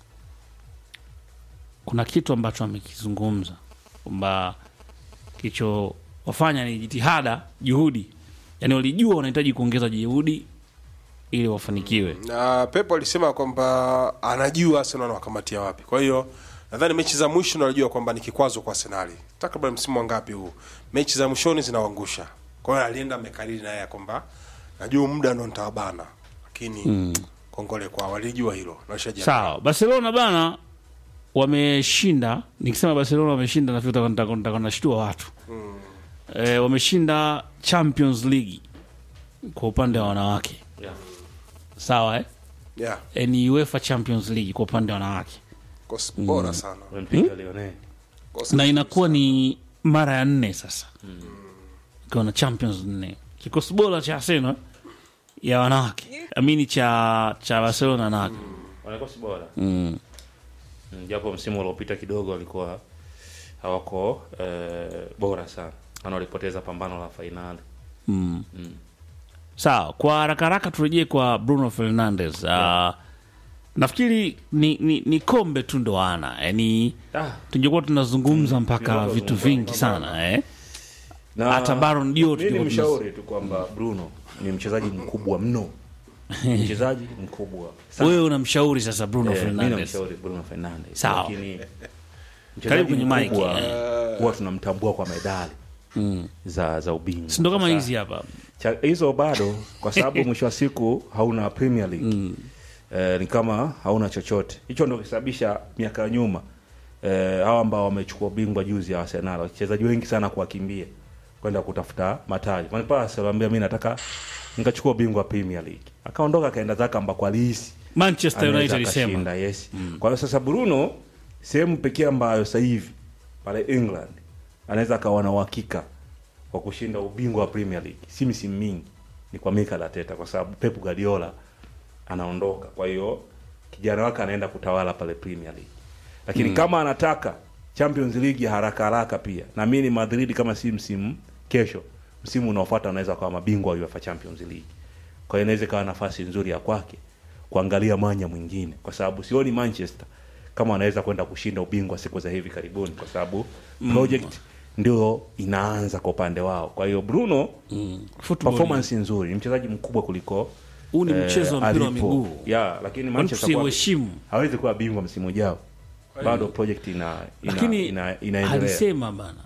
kuna kitu ambacho amekizungumza kwamba kilichowafanya ni jitihada, juhudi, yaani walijua wanahitaji kuongeza juhudi ili wafanikiwe. na Pep alisema kwamba anajua Arsenal anawakamatia wapi. Kwa hiyo nadhani mechi za mwisho ndo anajua kwamba ni kikwazo kwa Arsenal. Takriban msimu wangapi huu, mechi za mwishoni zinawaangusha. Kwa hiyo alienda amekariri naye kwamba najua muda ndo nitawabana, lakini kongole kwa walijua hilo na washajiandaa. Sawa, Barcelona bana wameshinda. Nikisema Barcelona wameshinda, nafikiri nitakuwa- nitakuwa- nitakuwa nashtua watu e, wameshinda Champions League kwa upande wa wanawake Yeah. sawa eh? Yeah, E, ni UEFA Champions League kwa upande wa wanawake kosi bora sana. Wamempiga Lionel. Kosi na inakuwa ni mara ya nne sasa ikiwa na Champions nne, kikosi bora cha Arsenal ya wanawake amini cha cha Barcelona wanawake Wanakosi bora. Mm, Japo msimu uliopita kidogo walikuwa hawako eh, bora sana. Maana walipoteza pambano la fainali. Sawa, kwa haraka haraka turejee kwa Bruno Fernandes. Uh, nafikiri ni, ni, ni kombe tu ndo ana yani, Ah. tungekuwa tunazungumza mpaka tungekuwa vitu tunazungumza vingi mambo. sana eh? Na Hata Baron Diop mimi tulikuwa nimshauri tu kwamba Bruno ni mchezaji mkubwa mno. Ni mchezaji mkubwa. sana. Wewe unamshauri sasa Bruno Eh, mimi Fernandes namshauri Bruno Fernandes. Sawa. Lakini Karibu mchezaji kwenye mic, mkubwa eh. huwa tunamtambua kwa medali za za ubingwa. si ndo kama Sasa, hizi hapa cha- hizo bado kwa sababu mwisho wa siku hauna Premier League eh, ni kama hauna chochote. Hicho ndio kisababisha miaka ya nyuma eh, hawa ambao wamechukua ubingwa juzi ya Arsenal, wachezaji wengi sana kuwakimbia kwenda kutafuta mataji. Van Persie aliwaambia mimi nataka nikachukua ubingwa wa Premier League, akaondoka akaenda zake ambako alihisi Manchester anaweza United ilisema akashinda, yes. Kwa hiyo sasa Bruno sehemu pekee ambayo sasa hivi pale England anaweza akawa na uhakika wa kushinda ubingwa wa Premier League si misimu mingi ni kwa Mikel Arteta, kwa sababu Pep Guardiola anaondoka, kwa hiyo kijana wake anaenda kutawala pale Premier League. Lakini kama anataka Champions League ya haraka haraka pia, na mimi ni Madrid, kama si msimu kesho, msimu unaofuata anaweza kuwa mabingwa wa UEFA Champions League. Kwa hiyo inaweza ikawa nafasi nzuri ya kwake kuangalia mwanya mwingine, kwa sababu sioni Manchester kama wanaweza kwenda kushinda ubingwa siku za hivi karibuni, kwa sababu project ndio inaanza kwa upande wao kwa hiyo bruno Football performance nzuri ni mchezaji mkubwa kuliko Huu ni mchezo wa mpira wa alipo. miguu. yeah, lakini Kwani Manchester kuwa- tusiuheshimu? hawezi kuwa bingwa msimu ujao bado project ina, ina, lakini ina, inaendelea alisema bana